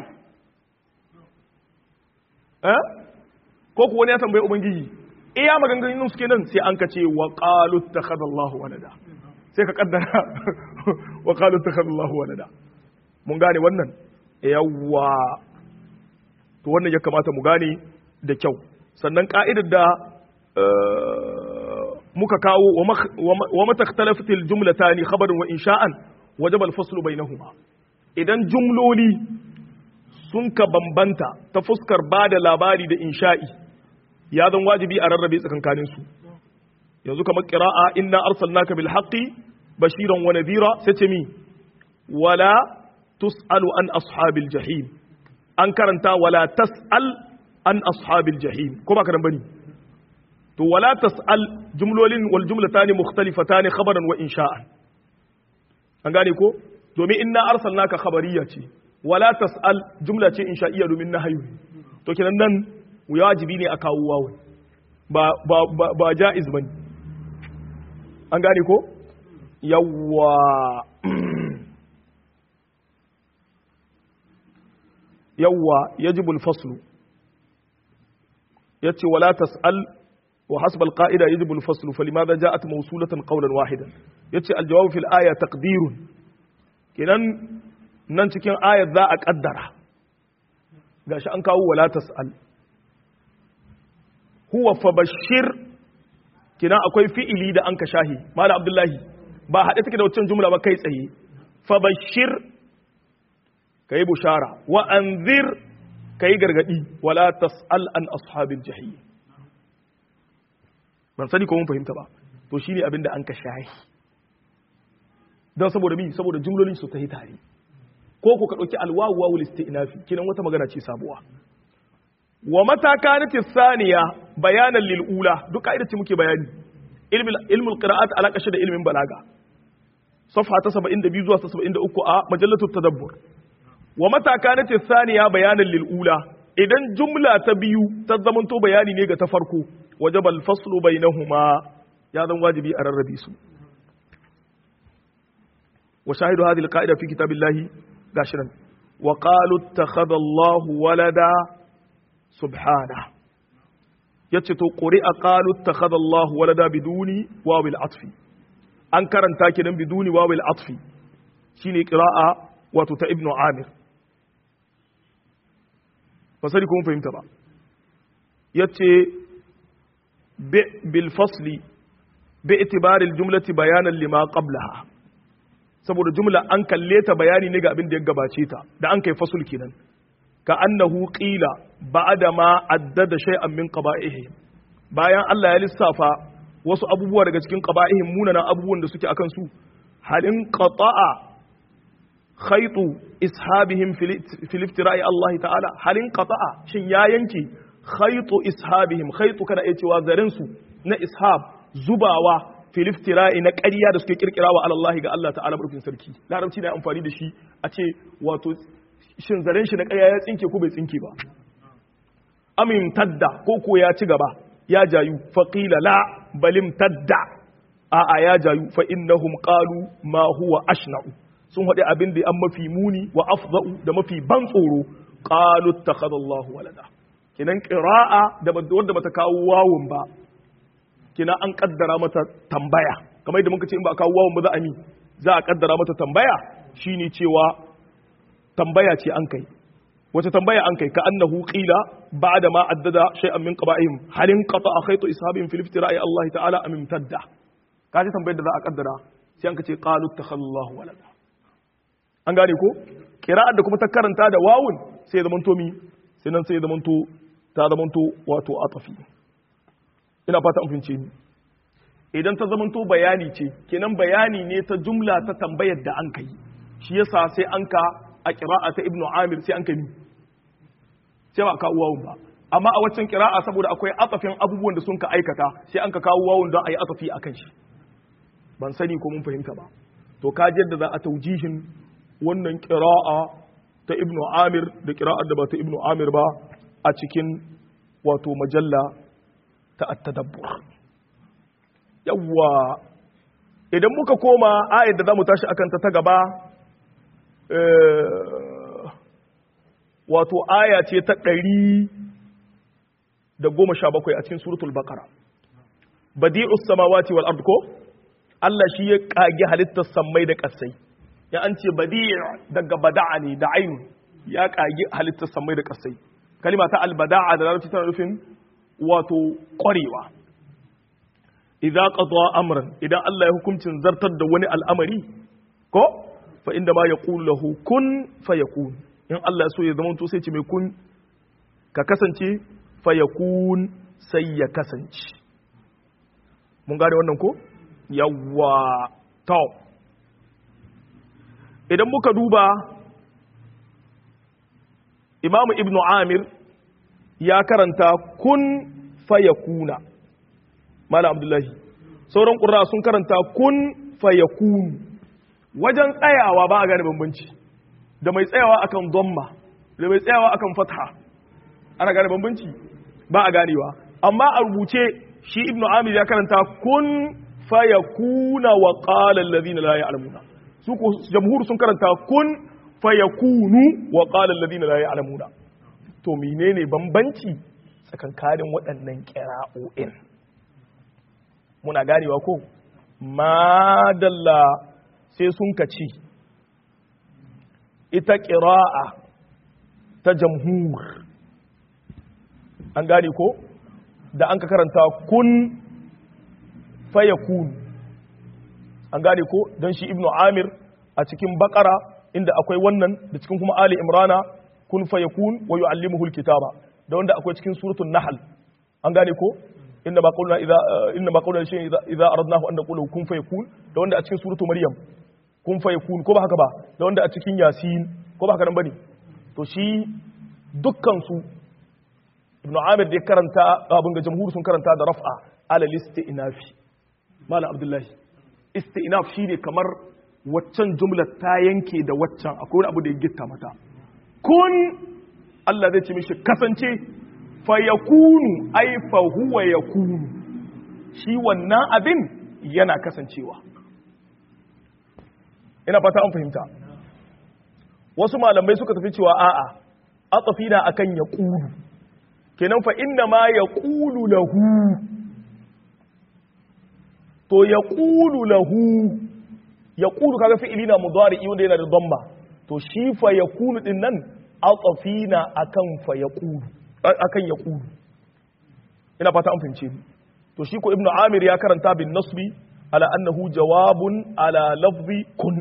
eh ko ku wani ya tambayi ubangiji iya maganganun suke nan sai an ka ce wa qalu takhadallahu walada sai ka kaddara wa qalu takhadallahu walada mun gane wannan yawwa to wannan ya kamata mu gane da kyau sannan ka'idar da muka kawo wa mata ikhtalafatil jumlatani khabarin wa insha'an wajaba al-faslu bainahuma idan jumloli sun ka bambanta ta fuskar ba da labari da insha'i ya zan wajibi a rarrabe tsakankanin su yanzu kamar qira'a inna arsalnaka bil haqqi bashiran wa nadhira sai ce mi wala tus'alu an ashabil jahim an karanta wala tas'al an ashabil jahim ko ba karan bane to wala tas'al jumlolin wal jumlatani mukhtalifatan khabaran wa insha'an an gane ko domin inna arsalnaka khabariya ce wala tas'al jumla ce insha'iyya domin nahyu to kenan nan wajibi ne a kawo wawu ba ba ba, ba jaiz bane an gane ko yawwa yawwa yajibu al-faslu yace wala tas'al wa hasb al-qa'ida yajibu al-faslu falimadha ja'at mawsulatan qawlan wahidan yace al-jawab fil aya taqdirun kenan nan cikin ayat za a kaddara gashi an kawo wala tas'al huwa fabashir kenan akwai fi'ili da an ka shahi mala abdullahi ba haɗe take da wancan jumla ba kai tsaye fabashir kai bushara wa anzir kai gargadi wala tas'al an ashabil jahim ban sani ko mun fahimta ba to shine abin da an ka shahi don saboda mi saboda jumlolin su ta yi tare ko ku ka dauki alwawu wawul istinafi kinan wata magana ce sabuwa wa mata kanat thaniya bayanan lil ula duk kaida ce muke bayani ilmul qira'at ala kashi da ilmin balaga safha ta 72 zuwa 73 a majallatul tadabbur wa mata kanat thaniya bayanan lil ula idan jumla ta biyu ta zamanto bayani ne ga ta farko wajaba al faslu bainahuma ya zan wajibi a rarrabe su wa shahidu hadhihi al qa'ida fi kitabillahi gashiran wa qalu ittakhadha Allahu walada subhana yace to quri'a qalu ittakhadha Allahu walada biduni wawil atfi an karanta kidan biduni wawil atfi shine qira'a wato ta ibnu amir ba sani kuma fahimta ba yace bil fasli bi itibari jumlati bayanan lima qablaha saboda jumla an kalle ta bayani ne ga abin da ya gabace ta da an kai fasul kenan ka annahu qila ba'da ma addada shay'an min qaba'ihim bayan Allah ya lissafa wasu abubuwa daga cikin qaba'ihim munanan abubuwan da suke akan su halin qata'a khaytu ishabihim fil iftira'i Allah ta'ala halin qata'a shin ya yanke khaytu ishabihim khaytu kana iya cewa zaren su na ishab zubawa fil iftira'i na ƙarya da suke kirkirawa Allah ga Allah ta'ala barkin sarki larabci na amfani da shi a ce wato shin zaren shi na ƙarya ya tsinke ko bai tsinke ba amin tadda ko ko ya ci gaba ya jayu faqila la balim tadda a a ya jayu fa innahum qalu ma huwa ashna'u sun haɗe abin da an mafi muni wa afza'u da mafi ban tsoro qalu ittakhadha Allahu walada kinan qira'a da wanda bata kawo wawun ba kina an kaddara mata tambaya kamar yadda muka ce in ba kawo wawun ba za a mi za a kaddara mata tambaya shine cewa tambaya ce an kai wace tambaya an kai ka annahu qila ba'da ma addada shay'an min qaba'ihim halin qata khaytu ishabihim fil iftira'i Allah ta'ala am imtadda kaji tambayar da za a kaddara sai an ka ce qalu takhallahu walada an gane ko qira'ar da kuma ta karanta da wawun sai zaman to mi sai nan sai zaman to ta zaman to wato atafi ina fata an fince ni idan ta zaman to bayani ce kenan bayani ne ta jumla ta tambayar da an kai shi yasa sai an ka a ƙira'a ta ibnu amir sai an kai sai ba kawo wawun ba amma a waccan ƙira'a saboda akwai atafin abubuwan da sun ka aikata sai an ka kawo wawun don a yi atafi a kan shi ban sani ko mun fahimta ba to ka da za a taujihin wannan ƙira'a ta ibnu amir da ƙira'ar da ba ta ibnu amir ba a cikin wato majalla ta at-tadabbur yawwa idan muka koma ayar da za mu tashi akan ta ta gaba wato aya ce ta ɗari da goma sha bakwai a cikin suratul bakara badi'us samawati wal ard ko Allah shi ya kage halittar sammai da ƙasai ya an ce badi' daga bada'a ne da ainu ya kage halittar sammai da ƙasai kalima ta albada'a da larabci tana nufin wato ƙwarewa idza qada amran idan Allah ya hukuncin zartar da wani al'amari ko fa inda ma yaqulu lahu kun fayakun in Allah ya so ya zama to sai ce mai kun ka kasance fayakun sai ya kasance mun gane wannan ko yawwa to idan muka duba imamu ibnu amir ya karanta kun fayakuna mala abdullahi sauran ƙura sun karanta kun fayakunu wajen tsayawa ba a gane bambanci da mai tsayawa akan domma da mai tsayawa akan fatha ana gane bambanci ba a ganewa amma a rubuce shi ibnu amir ya karanta kun fayakuna wa qala alladhina la ya'lamuna su ko jamhur sun karanta kun fayakunu wa qala alladhina la ya'lamuna to menene bambanci tsakankanin waɗannan ƙira'o'in muna ganewa ko madalla sai sun kaci ita ƙira'a ta jamhur an gane ko da an ka karanta kun fayakun an gane ko don shi ibnu amir a cikin bakara inda akwai wannan da cikin kuma ali imrana kun fayakun wa yu'allimuhu alkitaba da wanda akwai cikin suratul nahl an gane ko inna ma qulna idza inna ma qulna shay'in idza idza aradnahu an naqulu kun fayakun da wanda a cikin suratul maryam kun fayakun ko ba haka ba da wanda a cikin yasin ko ba haka nan bane to shi dukkan su ibnu amir da karanta abin ga jamhur sun karanta da raf'a ala listi'nafi malam abdullahi isti'naf shine kamar waccan jumlar ta yanke da waccan akwai wani abu da ya gitta mata kun Allah zai ce mishi kasance fa yakunu ai fa huwa yakunu shi wannan abin yana kasancewa ina fata an fahimta wasu malamai suka tafi cewa a'a atafina akan yaqulu kenan fa inna ma yaqulu lahu to yaqulu lahu yaqulu kaga fi'ili na mudari wanda yana da dhamma to shi fa yakunu din nan atafina akan fa yaqulu akan yaqulu ina fata an fahimce ni to shi ko ibnu amir ya karanta bin nasbi ala annahu jawabun ala lafzi kun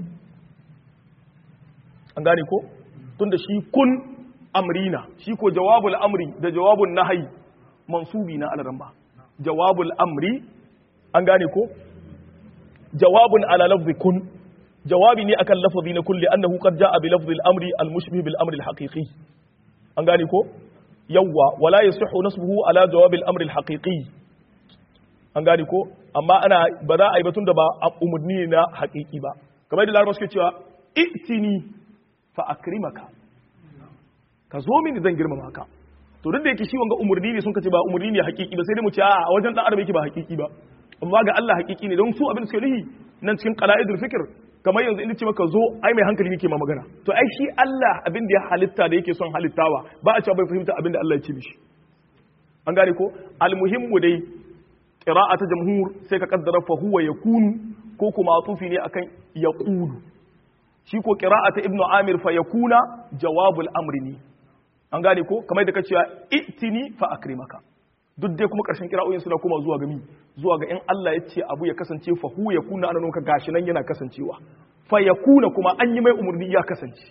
an gane ko tunda shi kun amrina shi ko jawabul amri da jawabun nahyi mansubi na alaran jawabul amri an gane ko jawabun ala lafzi kun jawabi ne akan lafazi na kulli annahu qad jaa bi lafzi al-amri al-mushbih bil amri al-haqiqi an gane ko yawwa wala yasihu nasbuhu ala jawab al-amri al-haqiqi an gane ko amma ana ba za a yi batun da ba umurni na haqiqi ba kamar da larabawa suke cewa itini fa akrimaka ka zo mini zan girmama ka to duk da yake shi wanga umurni ne sun kace ba umurni ne haqiqi ba sai dai mu ce a wajen dan adam yake ba haqiqi ba amma ga Allah haqiqi ne don su abin suke nihi nan cikin qala'idul fikr kamar yanzu inda ce maka zo ai mai hankali yake ma magana to ai shi Allah abin da ya halitta da yake son halittawa ba a cewa bai fahimta abin da Allah ya ce mishi an gane ko almuhimmu dai qira'a ta jamhur sai ka kaddara fa huwa yakunu ko kuma atufi ne akan yaqulu shi ko qira'a ta ibnu amir fa yakuna jawabul amri ne an gane ko kamar da ka cewa itini fa akrimaka duk dai kuma karshen kira'o'in suna kuma zuwa ga mi zuwa ga in Allah ya ce abu ya kasance fa hu ya kuna ana nunka gashi nan yana kasancewa fa ya kuna kuma an yi mai umarni ya kasance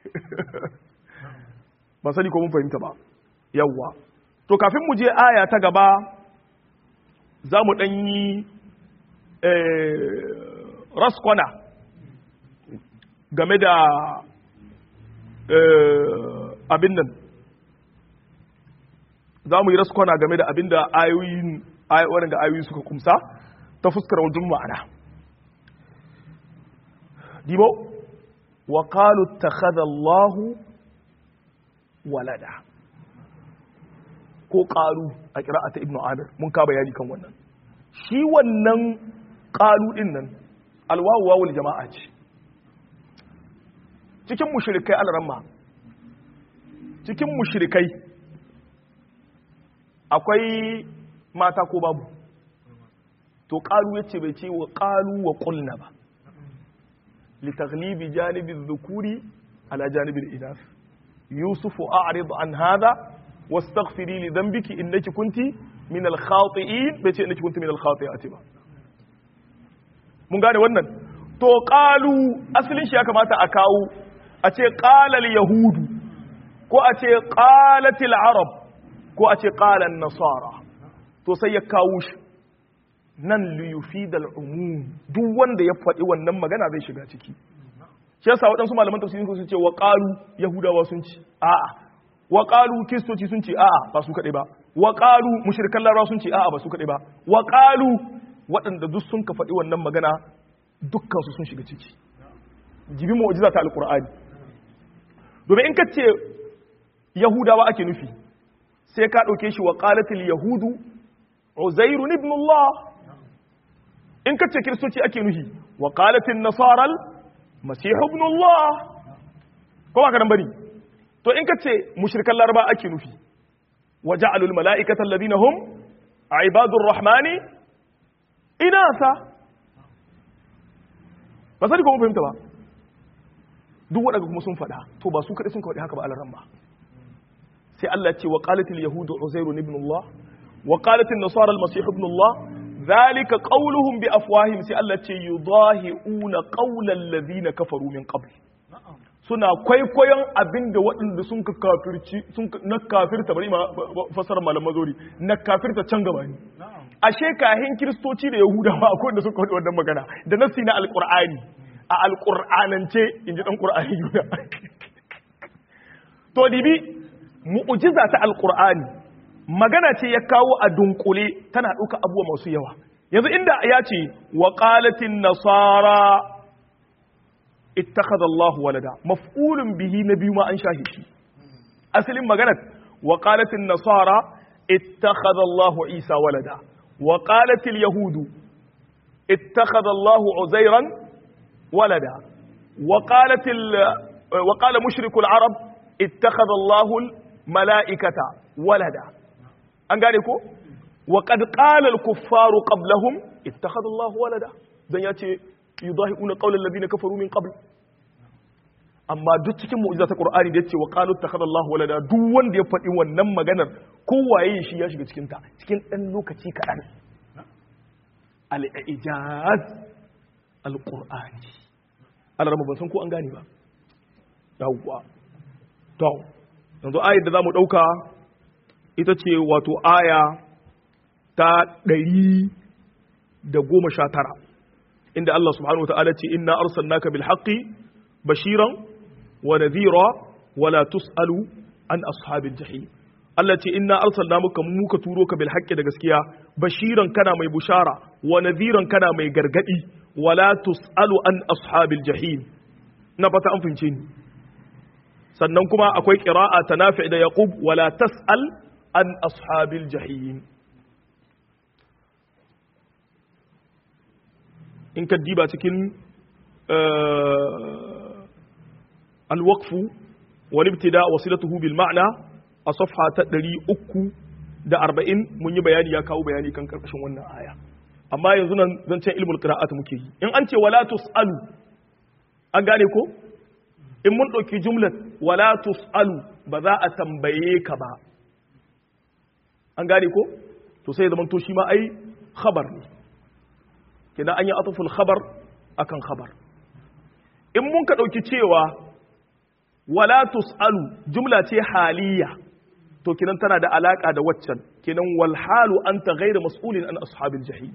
ba sani ko mun fahimta ba yawwa to kafin mu je aya ta gaba za mu ɗan yi raskwana game da abin nan za mu yi raskwana game da abin da ayoyin waɗanda ayoyi suka kumsa ta fuskar wajen ma'ana dibo wa qalu takhadha Allahu walada ko qalu a qira'ata ibnu amir mun ka bayani kan wannan shi wannan qalu din nan alwawu wawul jama'a ce cikin mushrikai alramma cikin mushrikai akwai mata ko babu to ƙalu ya ce bai ce wa ƙalu wa ƙulna ba litaglibi janibin zukuri ala janibin inas yusufu a'rid an hada wastaghfiri li dhanbiki innaki kunti min al-khati'in bai ce innaki kunti min al-khati'ati ba mun gane wannan to qalu asalin shi ya kamata a kawo a ce qala al-yahudu ko a ce qalat al-arab ko a ce qala an-nasara to sai ya kawo shi nan li yufid al-umum duk wanda ya faɗi wannan magana zai shiga ciki shi yasa waɗansu malaman tafsiri sun ce wa qalu yahudawa sun ci a'a wa qalu kristoci sun ce a'a ba su kaɗai ba wa qalu mushrikan larabawa sun ce a'a ba su kaɗai ba wa qalu waɗanda duk sun ka faɗi wannan magana dukkan su sun shiga ciki jibi mu'jiza ta alqur'ani domin in ka ce yahudawa ake nufi sai ka ɗauke shi wa qalatil yahudu uzairun ibn allah in ka ce kiristoci ake nufi wa qalatil nasaral masihu ibn Allah ko ba karan bari to in kace mushrikan laraba ake nufi wa ja'alul mala'ikata alladhina hum ibadur rahmani inasa ba sai ko mun fahimta ba duk waɗanda kuma sun faɗa to ba su kaɗai sun faɗi haka ba alaran ba sai Allah ya ce wa qalatil yahudu uzairu ibn Allah wa qalatil nasara al-masih ibn Allah ذلك قولهم بأفواههم سي الله تي يضاهئون قول الذين كفروا من قبل suna kwaikwayon abin da waɗanda sun ka kafirci sun na kafirta bari ma fasara malam mazori na kafirta can gaba ne ashe kahin kiristoci da yahudawa akwai wanda suka faɗi wannan magana da nasi na alqur'ani a alqur'anance inji dan qur'ani yuda to dibi mu'jiza ta alqur'ani magana ce ya kawo a dunkule tana ɗauka abubuwa masu yawa yanzu inda ya ce wa ƙalatin nasara ittakhadha Allahu walada maf'ulun bihi na biyu ma an shahi shi asalin maganar wa ƙalatin nasara ittakhadha Allahu Isa walada wa ƙalatil yahudu ittakhadha Allahu Uzairan walada wa ƙalatil wa ƙala mushrikul arab ittakhadha Allahu mala'ikata walada an gane ko wa qad qala al kuffaru qablahum ittakhadha Allah walada dan yace yudahiuna qawla alladhina kafaru min qabl amma duk cikin mu'jiza ta Qur'ani da yace wa qalu ittakhadha Allah walada duk wanda ya faɗi wannan maganar kowaye shi ya shiga cikin ta cikin dan lokaci kaɗan al ijaz al qur'ani Allah ban san ko an gane ba yawwa to yanzu ayar da zamu dauka ita ce wato aya ta ɗari da goma sha tara inda Allah subhanahu wa ta'ala ce inna arsalnaka bil haqqi bashiran wa nadhira wa la tus'alu an ashabil jahim Allah ce inna arsalna muka muka turo ka bil haqqi da gaskiya bashiran kana mai bushara wa nadhiran kana mai gargadi wa la tus'alu an ashabil jahim na fata an fince ni sannan kuma akwai qira'a ta nafi da yaqub wa la tas'al an ashabil jahim in ka diba cikin alwaqfu wal ibtida wasilatuhu bil ma'na a safha ta 340 mun yi bayani ya kawo bayani kan karkashin wannan aya amma yanzu nan zancen ilmul qira'at muke yi in an ce wala tusalu an gane ko in mun ɗauki jumlat wala tusalu ba za a tambaye ka ba an gane ko to sai zaman to shi ma ai khabar ne kina an yi atuful khabar akan khabar in mun ka ɗauki cewa wala tusalu jumla ce haliya to kinan tana da alaka da waccan kinan wal halu anta ghayra mas'ulin an ashabil jahim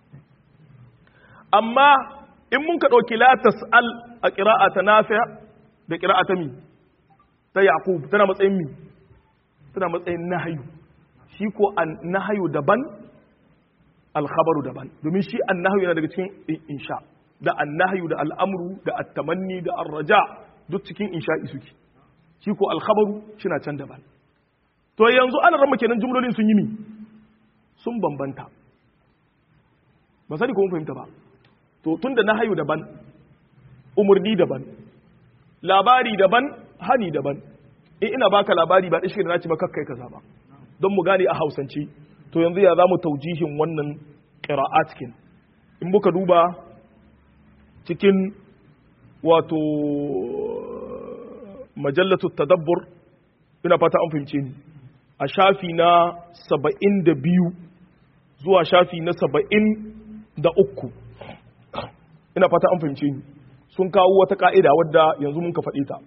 amma in mun ka ɗauki la tas'al a qira'ata nafi' da qira'ata mi ta yaqub tana matsayin mi tana matsayin nahyu shi ko an nahyu daban alkhabaru daban domin shi annahyu yana daga cikin insha da annahyu da al'amru da at-tamanni da ar-raja duk cikin insha'i suke shi ko alkhabaru shina can daban to yanzu ana rama kenan jumlolin sun yi mi sun bambanta ba sani ko mun fahimta ba to tunda nahyu daban umurni daban labari daban hani daban in ina baka labari ba dashi da naci ba kakkai kaza ba don mu gane a hausance to yanzu ya za mu taujihin wannan ƙira'atkin in muka duba cikin wato majallatu tadabbur ina fata an fahimce ni a shafi na saba'in da biyu zuwa shafi na saba'in da uku ina fata an fahimce ni sun kawo wata ka'ida wadda yanzu mun ka faɗi ta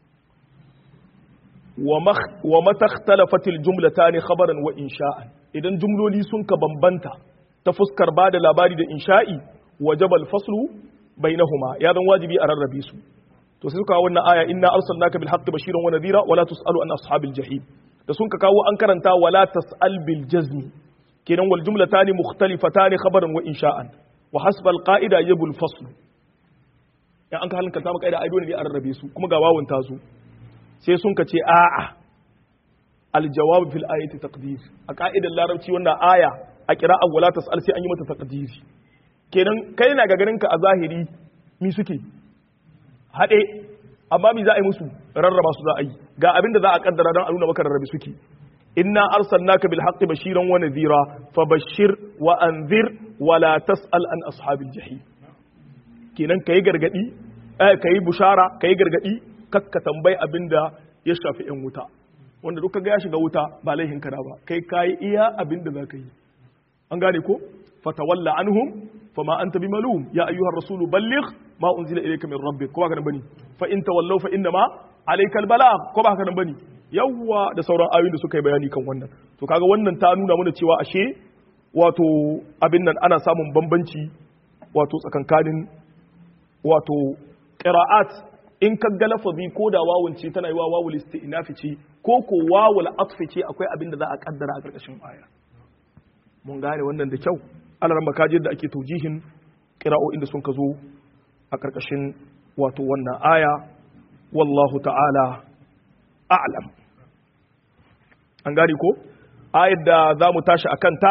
wa matakhtalafatil jumlatani khabaran wa insha'an idan jumloli sun ka bambanta ta fuskar ba da labari da insha'i wajabal faslu bainahuma ya zan wajibi a rarrabe su to sai suka kawo wannan aya inna arsalnaka bil haqqi bashiran wa nadhira wala tusalu an ashabil jahim da sun ka kawo an karanta wala tasal bil jazmi kenan wal jumlatani mukhtalifatani khabaran wa insha'an wa hasba al qa'ida yabul fasl ya an ka halin kalta maka ai dole ne a rarrabe su kuma ga wawun ta su sai sun ka ce a'a al jawab fil ayati taqdir a ka'idar larabci wannan aya a qira'a wala tasal sai an yi mata taqdiri kenan kai na ga ganin ka a zahiri mi suke haɗe amma mi za a yi musu rarraba su za a yi ga abin da za a kaddara don a nuna maka rarrabe suke inna arsalnaka bil haqqi bashiran wa nadhira fabashshir wa anzir wa la tas'al an ashabil jahim kenan kai gargadi eh kai bushara kai gargadi kakka tambayi abin da ya shafi yan wuta wanda duka ga ya shiga wuta ba laihin kana ba kai kai iya abin da zaka yi an gane ko fatawalla anhum fama anta bimalum ya ayyuhar rasulu balligh ma unzila ilayka min rabbik ko ba kana bane fa in tawallaw fa inna ma alaykal balagh ko ba kana bane yawwa da sauran ayoyin da suka yi bayani kan wannan to kaga wannan ta nuna mana cewa ashe wato abin nan ana samun bambanci wato tsakankanin wato qira'at in ka ga lafazi ko da wawun ce tana yi wa wawul isti'nafi ce ko ko wawul atfi ce akwai abin da za a kaddara a karkashin aya mun gane wannan da kyau alaran makajin da ake taujihin ƙira'o'in da sun ka zo a ƙarƙashin wato wannan aya wallahu ta'ala a'lam an gane ko ayar da za mu tashi a kanta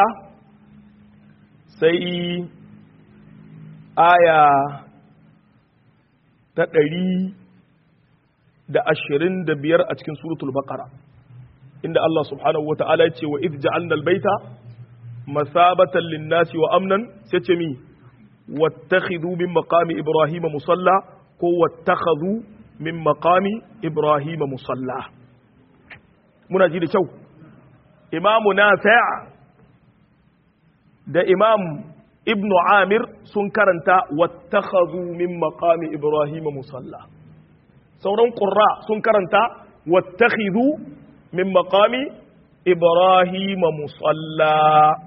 sai aya ta ɗari da ashirin da biyar a cikin suratul baqara inda Allah subhanahu wa ta'ala ya ce wa idh ja'alna al-baita مثابة للناس وأمنا ستمي واتخذوا من مقام إبراهيم مصلى كو واتخذوا من مقام إبراهيم مصلى منا جيد شو إمام نافع ده إمام ابن عامر سنكرنتا واتخذوا من مقام إبراهيم مصلى سورون قراء سنكرنتا واتخذوا من مقام إبراهيم مصلى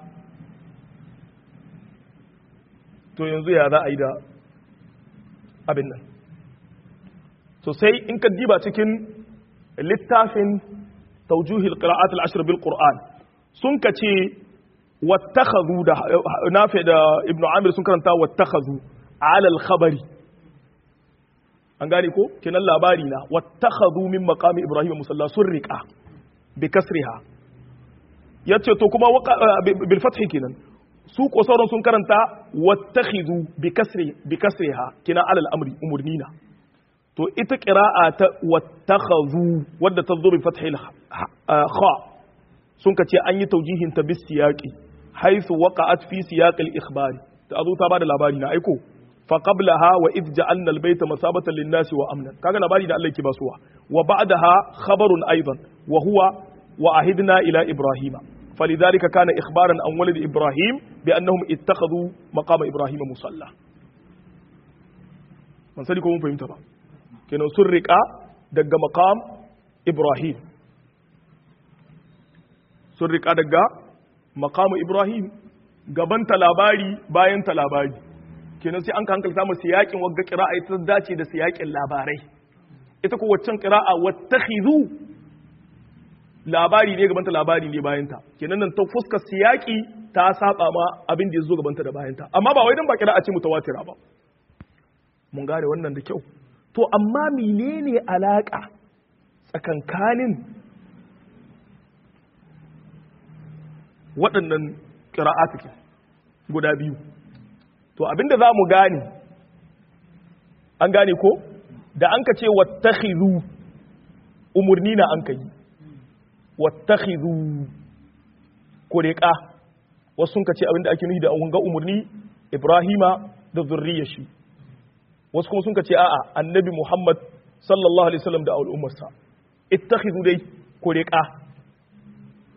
to yanzu ya za a yi da abin nan so sai in ka diba cikin littafin taujuhil qira'at al-ashr bil qur'an sun ka ce wattakhadhu da nafi da ibnu amir sun karanta wattakhadhu ala al-khabari an gane ko kenan labari na wattakhadhu min maqami ibrahim musalla sun riqa bi kasriha yace to kuma bil fathi kenan su ko sauran sun karanta wattakhidhu bi kasri bi kasriha kina alal amri umurnina to ita qira'a ta wattakhadhu wadda ta zo bi fathil kha sun kace an yi taujihin ta bis siyaqi haythu waqa'at fi siyaq al ikhbar ta azu ta bada labari na aiko fa qablaha wa id ja'alna al bayta masabatan lin nasi wa amnan kaga labari da Allah yake basuwa wa ba'daha khabarun aidan wa huwa wa ahidna ila ibrahima فلذلك كان إخبارا عن ولد إبراهيم بأنهم اتخذوا مقام إبراهيم مصلى من سألكم من فهمت بقى كانوا سرق دق مقام إبراهيم سرق دق مقام إبراهيم gaban labari bayan labari kenan sai an ka hankalta mu siyakin wagga qira'a ita dace da siyakin labarai ita ko waccan qira'a wattakhidhu labari ne gabanta labari ne bayanta kenan nan ta fuskar siyaki ta saba ma abin da ya zo gabanta da bayanta amma ba wai dan ba kira a ce mutawatira ba mun gane wannan da kyau to amma menene alaka tsakankanin waɗannan ƙira'atukin guda biyu to abinda za mu gane an gane ko da an ka ce wattakhidhu umurni na an ka yi wattakhidhu kuriqa wasu sun kace abinda ake nufi da wanga umurni Ibrahima da zurriyar shi wasu kuma sun kace a'a annabi Muhammad sallallahu alaihi wasallam da al'ummarsa ittakhidhu dai kuriqa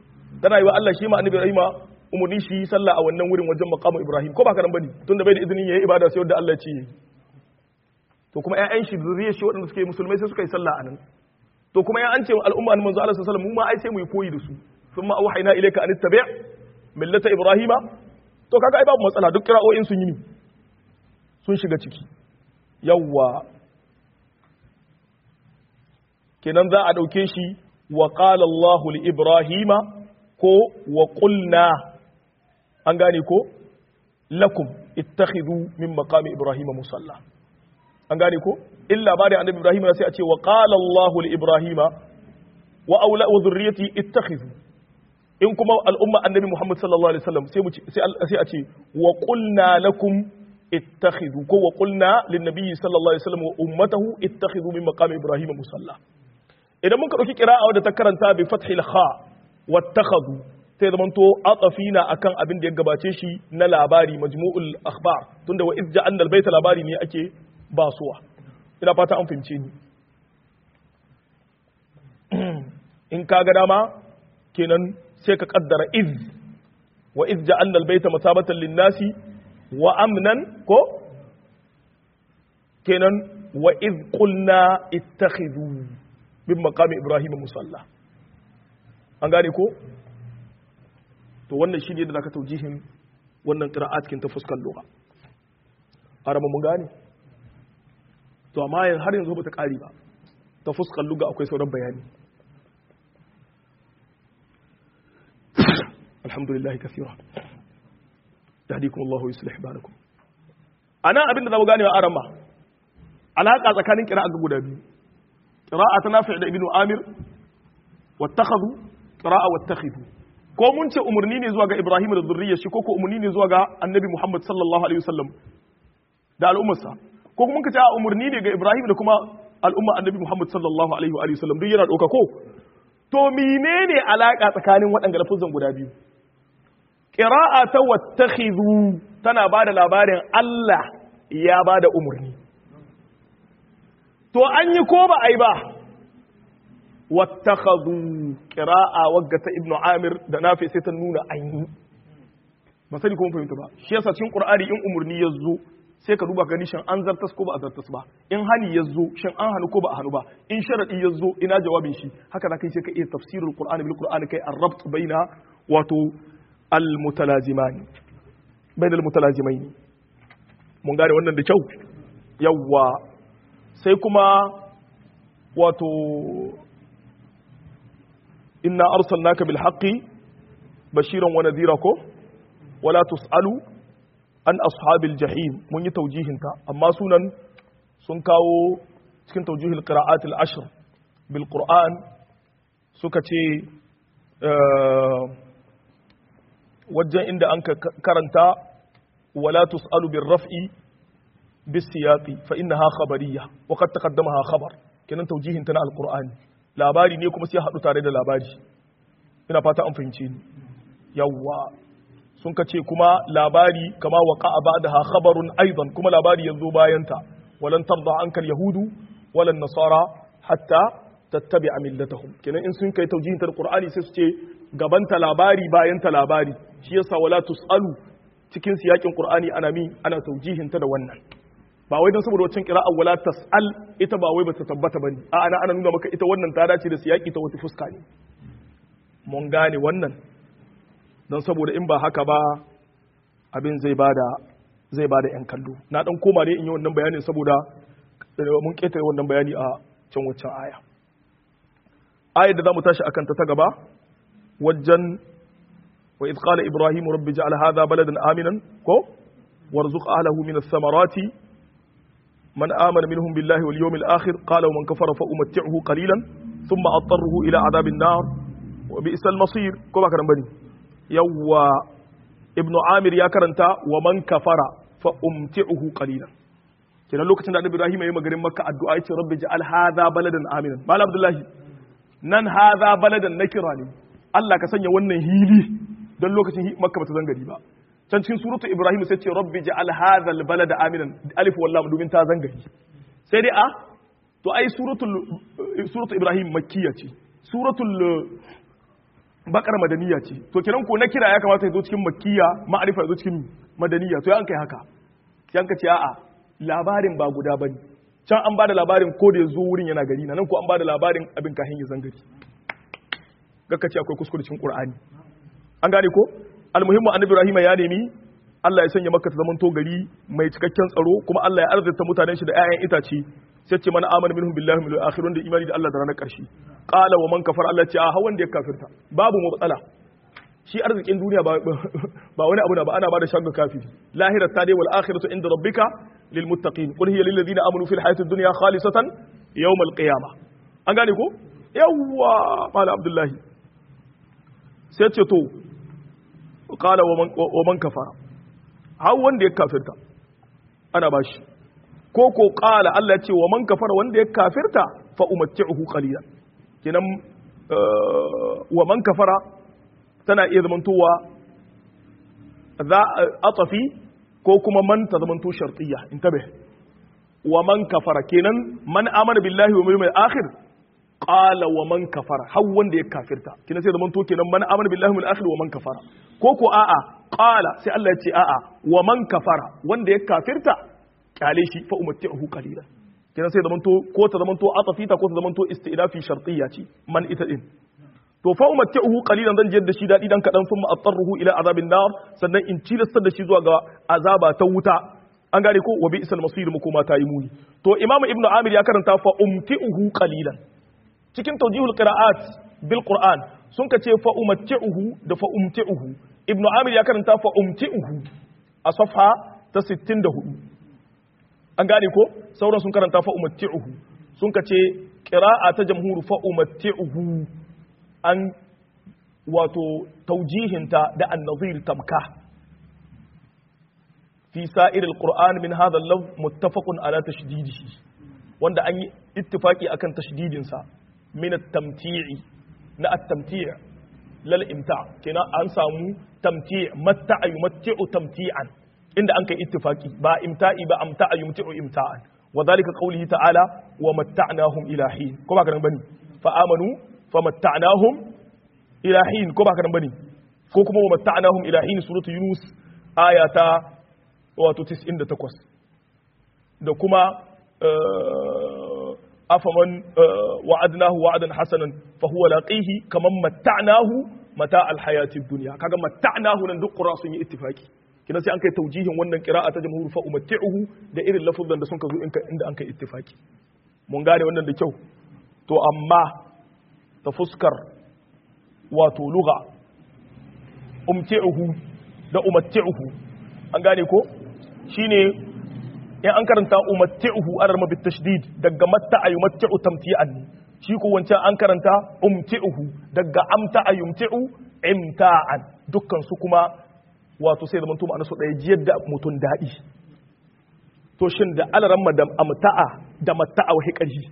tana yi wa Allah shi ma annabi Ibrahim umurni shi sallah a wannan wurin wajen maqamu Ibrahim ko ba ka nan bane tunda bai da izinin yayi ibada sai wanda Allah ya ce to kuma ƴaƴan shi zuriyar shi waɗanda suke musulmai sai suka yi sallah anan to kuma ya an ce al'umma manzo Allah sallallahu alaihi wasallam mu ma ai sai mu yi koyi da su thumma auhayna ilayka an tattabi' millata ibrahima to kaga ai babu matsala duk kira'o'in sun yi ni sun shiga ciki yawwa kenan za a dauke shi wa qala Allahu li ibrahima ko wa qulna an gane ko lakum ittakhidhu min maqami ibrahima musalla an gane ko illa ba da annabi ibrahim sai a ce wa qala allah li ibrahima wa aula wa dhurriyyati ittakhidhu in kuma al'umma annabi muhammad sallallahu alaihi wasallam sai mu sai a ce wa qulna lakum ittakhidhu ko wa qulna lin nabiy sallallahu alaihi wasallam wa ummatahu ittakhidhu min maqami ibrahim musalla idan mun ka dauki qira'a wadda ta karanta bi fathil kha wattakhadhu sai zaman to atafina akan abin da ya gabace shi na labari majmu'ul akhbar tunda wa idja annal baita labari ne ake basuwa ina fata an fahimce ni in ka ga dama kenan sai ka kaddara iz wa iz ja'alna al-bayta masabatan lin-nasi wa amnan ko kenan wa iz qulna ittakhidhu min maqami ibrahim musalla an gane ko to wannan shine da zaka taujihin wannan qira'at kin ta fuskar lugha arama mun gane to amma har yanzu ba ta ƙari ba ta fuskar luga akwai sauran bayani alhamdulillah kasira yahdikum Allahu yuslih balakum ana abinda zamu gane wa arama alaka tsakanin qira'a ga guda biyu qira'a ta nafi' da ibnu amir wattakhadhu qira'a wattakhidhu ko mun ce umurni ne zuwa ga ibrahim da zurriyar shi ko ko umurni ne zuwa ga annabi muhammad sallallahu alaihi wasallam da al'ummarsa ko kuma ka ce a umarni ne ga Ibrahim da kuma al'umma annabi Muhammad sallallahu alaihi wa sallam duk yana ɗauka ko to menene alaka tsakanin waɗanda lafuzan guda biyu qira'a ta wattakhidhu tana bada labarin Allah ya bada umarni to an yi ko ba ai ba wattakhadhu qira'a wagga ta ibnu amir da nafi sai ta nuna an yi ba sani ko mun fahimta ba shi yasa cikin qur'ani in umarni ya zo sai ka duba gani shin an zartas ko ba a zartas ba in hani ya zo shin an hannu ko ba a hannu ba in sharadi ya zo ina jawabin shi haka da kai sai ka iya tafsirul qur'ani bil qur'ani kai ar-rabt baina wato al mutalazimani baina al mutalazimaini mun gane wannan da kyau yawwa sai kuma wato inna arsalnaka bil haqqi bashiran wa nadhira ko wala tusalu an ashabil jahim mun yi taujihinta amma sunan sun kawo cikin taujihil qira'at al-ashr bil qur'an suka ce wajen inda an karanta wala tusalu bir raf'i bis siyaqi fa innaha khabariyya wa qad taqaddamaha khabar kenan taujihinta na al-qur'ani labari ne kuma sai hadu tare da labari ina fata an fahimce ni yawwa sun ka ce kuma labari kama waka a ba da ha khabarun aidan kuma labari yanzu bayanta walan tarda ankal yahudu walan nasara hatta tattabi a millatahum kenan in sun kai taujihin ta qur'ani sai su ce gabanta labari bayanta labari shi yasa wala tusalu cikin siyakin qur'ani ana mi ana taujihin ta da wannan ba wai don saboda wacin qira'a wala tasal ita ba wai bata tabbata bane a ana ana nuna maka ita wannan ta dace da siyaki ta wata fuska ne mun gane wannan don saboda in ba haka ba abin zai bada zai bada yan kallo na dan koma ne in yi wannan bayanin saboda mun ketare wannan bayani a can waccan aya ayar da zamu tashi akan ta ta gaba wajen wa idh qala ibrahim rabbi ja'al hadha baladan aminan ko warzuq ahlihi min ath-thamarati man amana minhum billahi wal yawmil akhir qala wa man kafara fa umatti'uhu qalilan thumma attaruhu ila adhabin nar wa bi'sal masir ko ba karan bane yawwa ibnu amir ya karanta wa man kafara fa umti'uhu qalilan kenan lokacin da annabi ibrahim yayi magarin makka addu'a yace rabbi ja'al hadha baladan aminan malam abdullahi nan hadha baladan nakira ne Allah ka sanya wannan hili don lokacin makka bata zangari ba can cikin suratu ibrahim sai ce rabbi ja'al hadha albalada aminan alif wallam domin ta zangari sai dai a to ai suratul suratul ibrahim makkiya ce suratul bakar madaniya ce to kenan ko na kira ya kamata ya zo cikin makkiya ma'arifa ya zo cikin madaniya to ya an kai haka sai an ka ce a'a labarin ba guda bane can an bada labarin ko da ya zo wurin yana gari nan ko an bada labarin abin kahin ya zangari gaka ce akwai kuskure cikin qur'ani an gane ko almuhimmu annabi ibrahim ya nemi Allah ya sanya maka ta zamanto gari mai cikakken tsaro kuma Allah ya arzata mutanen shi da 'ya'yan itace sai ce mana amana minhum billahi wal akhir wanda imani da Allah da ranar karshe qala wa man kafara Allah ce a hawan da ya kafirta babu matsala shi arzikin duniya ba ba wani abu na ba ana ba da shago kafiri lahira ta dai wal akhiratu inda rabbika lil muttaqin qul hiya lil ladina amanu fil hayatid dunya khalisatan yawm al qiyamah an gane ko yawwa mala abdullahi sai ce to qala wa man wa man kafara har wanda ya kafirta ana bashi ko ko qala Allah ya ce wa man kafara wanda ya kafirta fa umatti'uhu qalilan kenan wa man kafara tana iya zamantowa za atafi ko kuma man ta zamanto shartiyya intabe wa man kafara kenan man amana billahi wa yawmil akhir qala wa man kafara har wanda ya kafirta kenan sai zamanto kenan man amana billahi wal akhir wa man kafara ko ko a'a qala sai Allah ya ce a'a wa man kafara wanda ya kafirta kyale shi fa umatti'uhu qalilan kenan sai zamanto ko ta zamanto atafita ko ta zamanto istidafi shartiyya ce man ita din to fa umatti'uhu qalilan zan jiyar da shi dadi dan kadan thumma attaruhu ila azabin nar sannan in cilastar da shi zuwa ga azaba ta wuta an gane ko wa bi'sal masir mu kuma ta yi muni to imamu ibnu amir ya karanta fa umti'uhu qalilan cikin tawjihul qira'at bil qur'an sun ka ce fa umatti'uhu da fa umti'uhu ibnu amir ya karanta fa umti'uhu a safha ta 64 an gane ko sauran sun karanta fa umatti'uhu sun ka ce qira'a ta jamhur fa umatti'uhu an wato taujihinta da annazir tamka fi sa'ir alquran min hadha al-lafz muttafaqun ala tashdidihi wanda an yi ittifaki akan tashdidin sa min at-tamti'i na at-tamti' lal imta kina an samu tamti' matta'a yumatti'u tamti'an inda an kai ittifaki ba imta'i ba amta'a yumti'u imta'an wa dhalika qawlihi ta'ala wa matta'nahum ila hin ko ba kan bane fa amanu famatta'nahum ila hin ko ba kadan bane ko kuma wa matta'nahum ila hin suratu yunus aya ta wato 98 da kuma afaman wa'adnahu wa'adan hasanan fa huwa laqihi kaman matta'nahu mata alhayati dunya kaga matta'nahu nan duk qura sun yi ittifaki kina sai an kai taujihin wannan qira'a ta jamhur fa umatti'uhu da irin lafuzan da sun ka zo inda an kai ittifaki mun gane wannan da kyau to amma ta fuskar wato luga umti'uhu da umatti'uhu an gane ko shine in an karanta umatti'uhu ana rama tashdid daga matta'a yumatti'u tamti'an shi ko wancan an karanta umti'uhu daga amta'a yumti'u imta'an dukkan su kuma wato sai zaman tuma su ɗaya jiyar da mutum daɗi to shin da alaramma da amta'a da matta'a wahi ƙarfi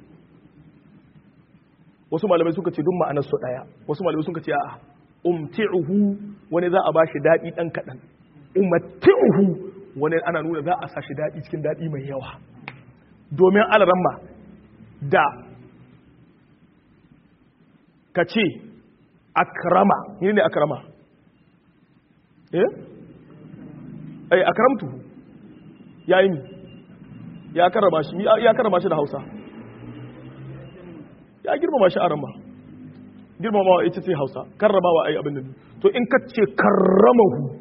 wasu malamai suka ce duk ma'anar su daya wasu malamai suka ce a'a umti'uhu wani za a bashi dadi dan kadan umatti'uhu wani ana nuna za a sa shi dadi cikin dadi mai yawa domin alaramma da ka ce akrama ne ne akrama eh ai akramtuhu yayi ya karama shi ya karama shi da Hausa ya girmama shi a rama girmamawa ita ce hausa karramawa ai abin nan to in ka ce karramahu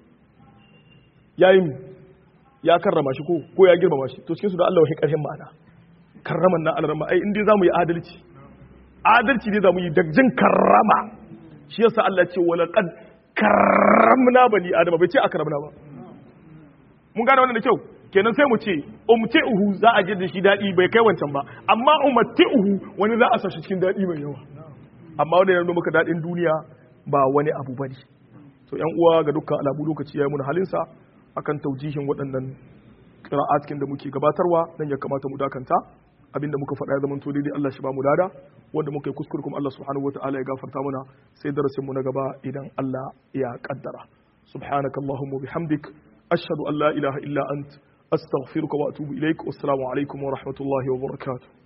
ya yi ya karrama shi ko ko ya girmama shi to cikin su da Allah wahi karhin ma'ana karraman na alarma ai inda zamu yi adalci adalci ne zamu yi da jin karrama shi yasa Allah ce wala qad karramna bani adama bai ce akramna ba mun gane wannan da kyau kenan sai mu ce umti'uhu za a ji da shi daɗi bai kai wancan ba amma umatti'uhu wani za a sa shi cikin daɗi mai yawa amma wanda yana muka daɗin duniya ba wani abu bane to yan uwa ga dukkan alamu lokaci yayi mun halinsa akan taujihin waɗannan qira'atkin da muke gabatarwa nan ya kamata mu dakanta abinda muka faɗa ya zama to daidai Allah shi ba mu lada wanda muka yi kuskure kuma Allah subhanahu wataala ya gafarta mana sai darasin mu na gaba idan Allah ya kaddara subhanakallahumma bihamdik ashhadu an la ilaha illa ant أستغفرك وأتوب إليك والسلام عليكم ورحمة الله وبركاته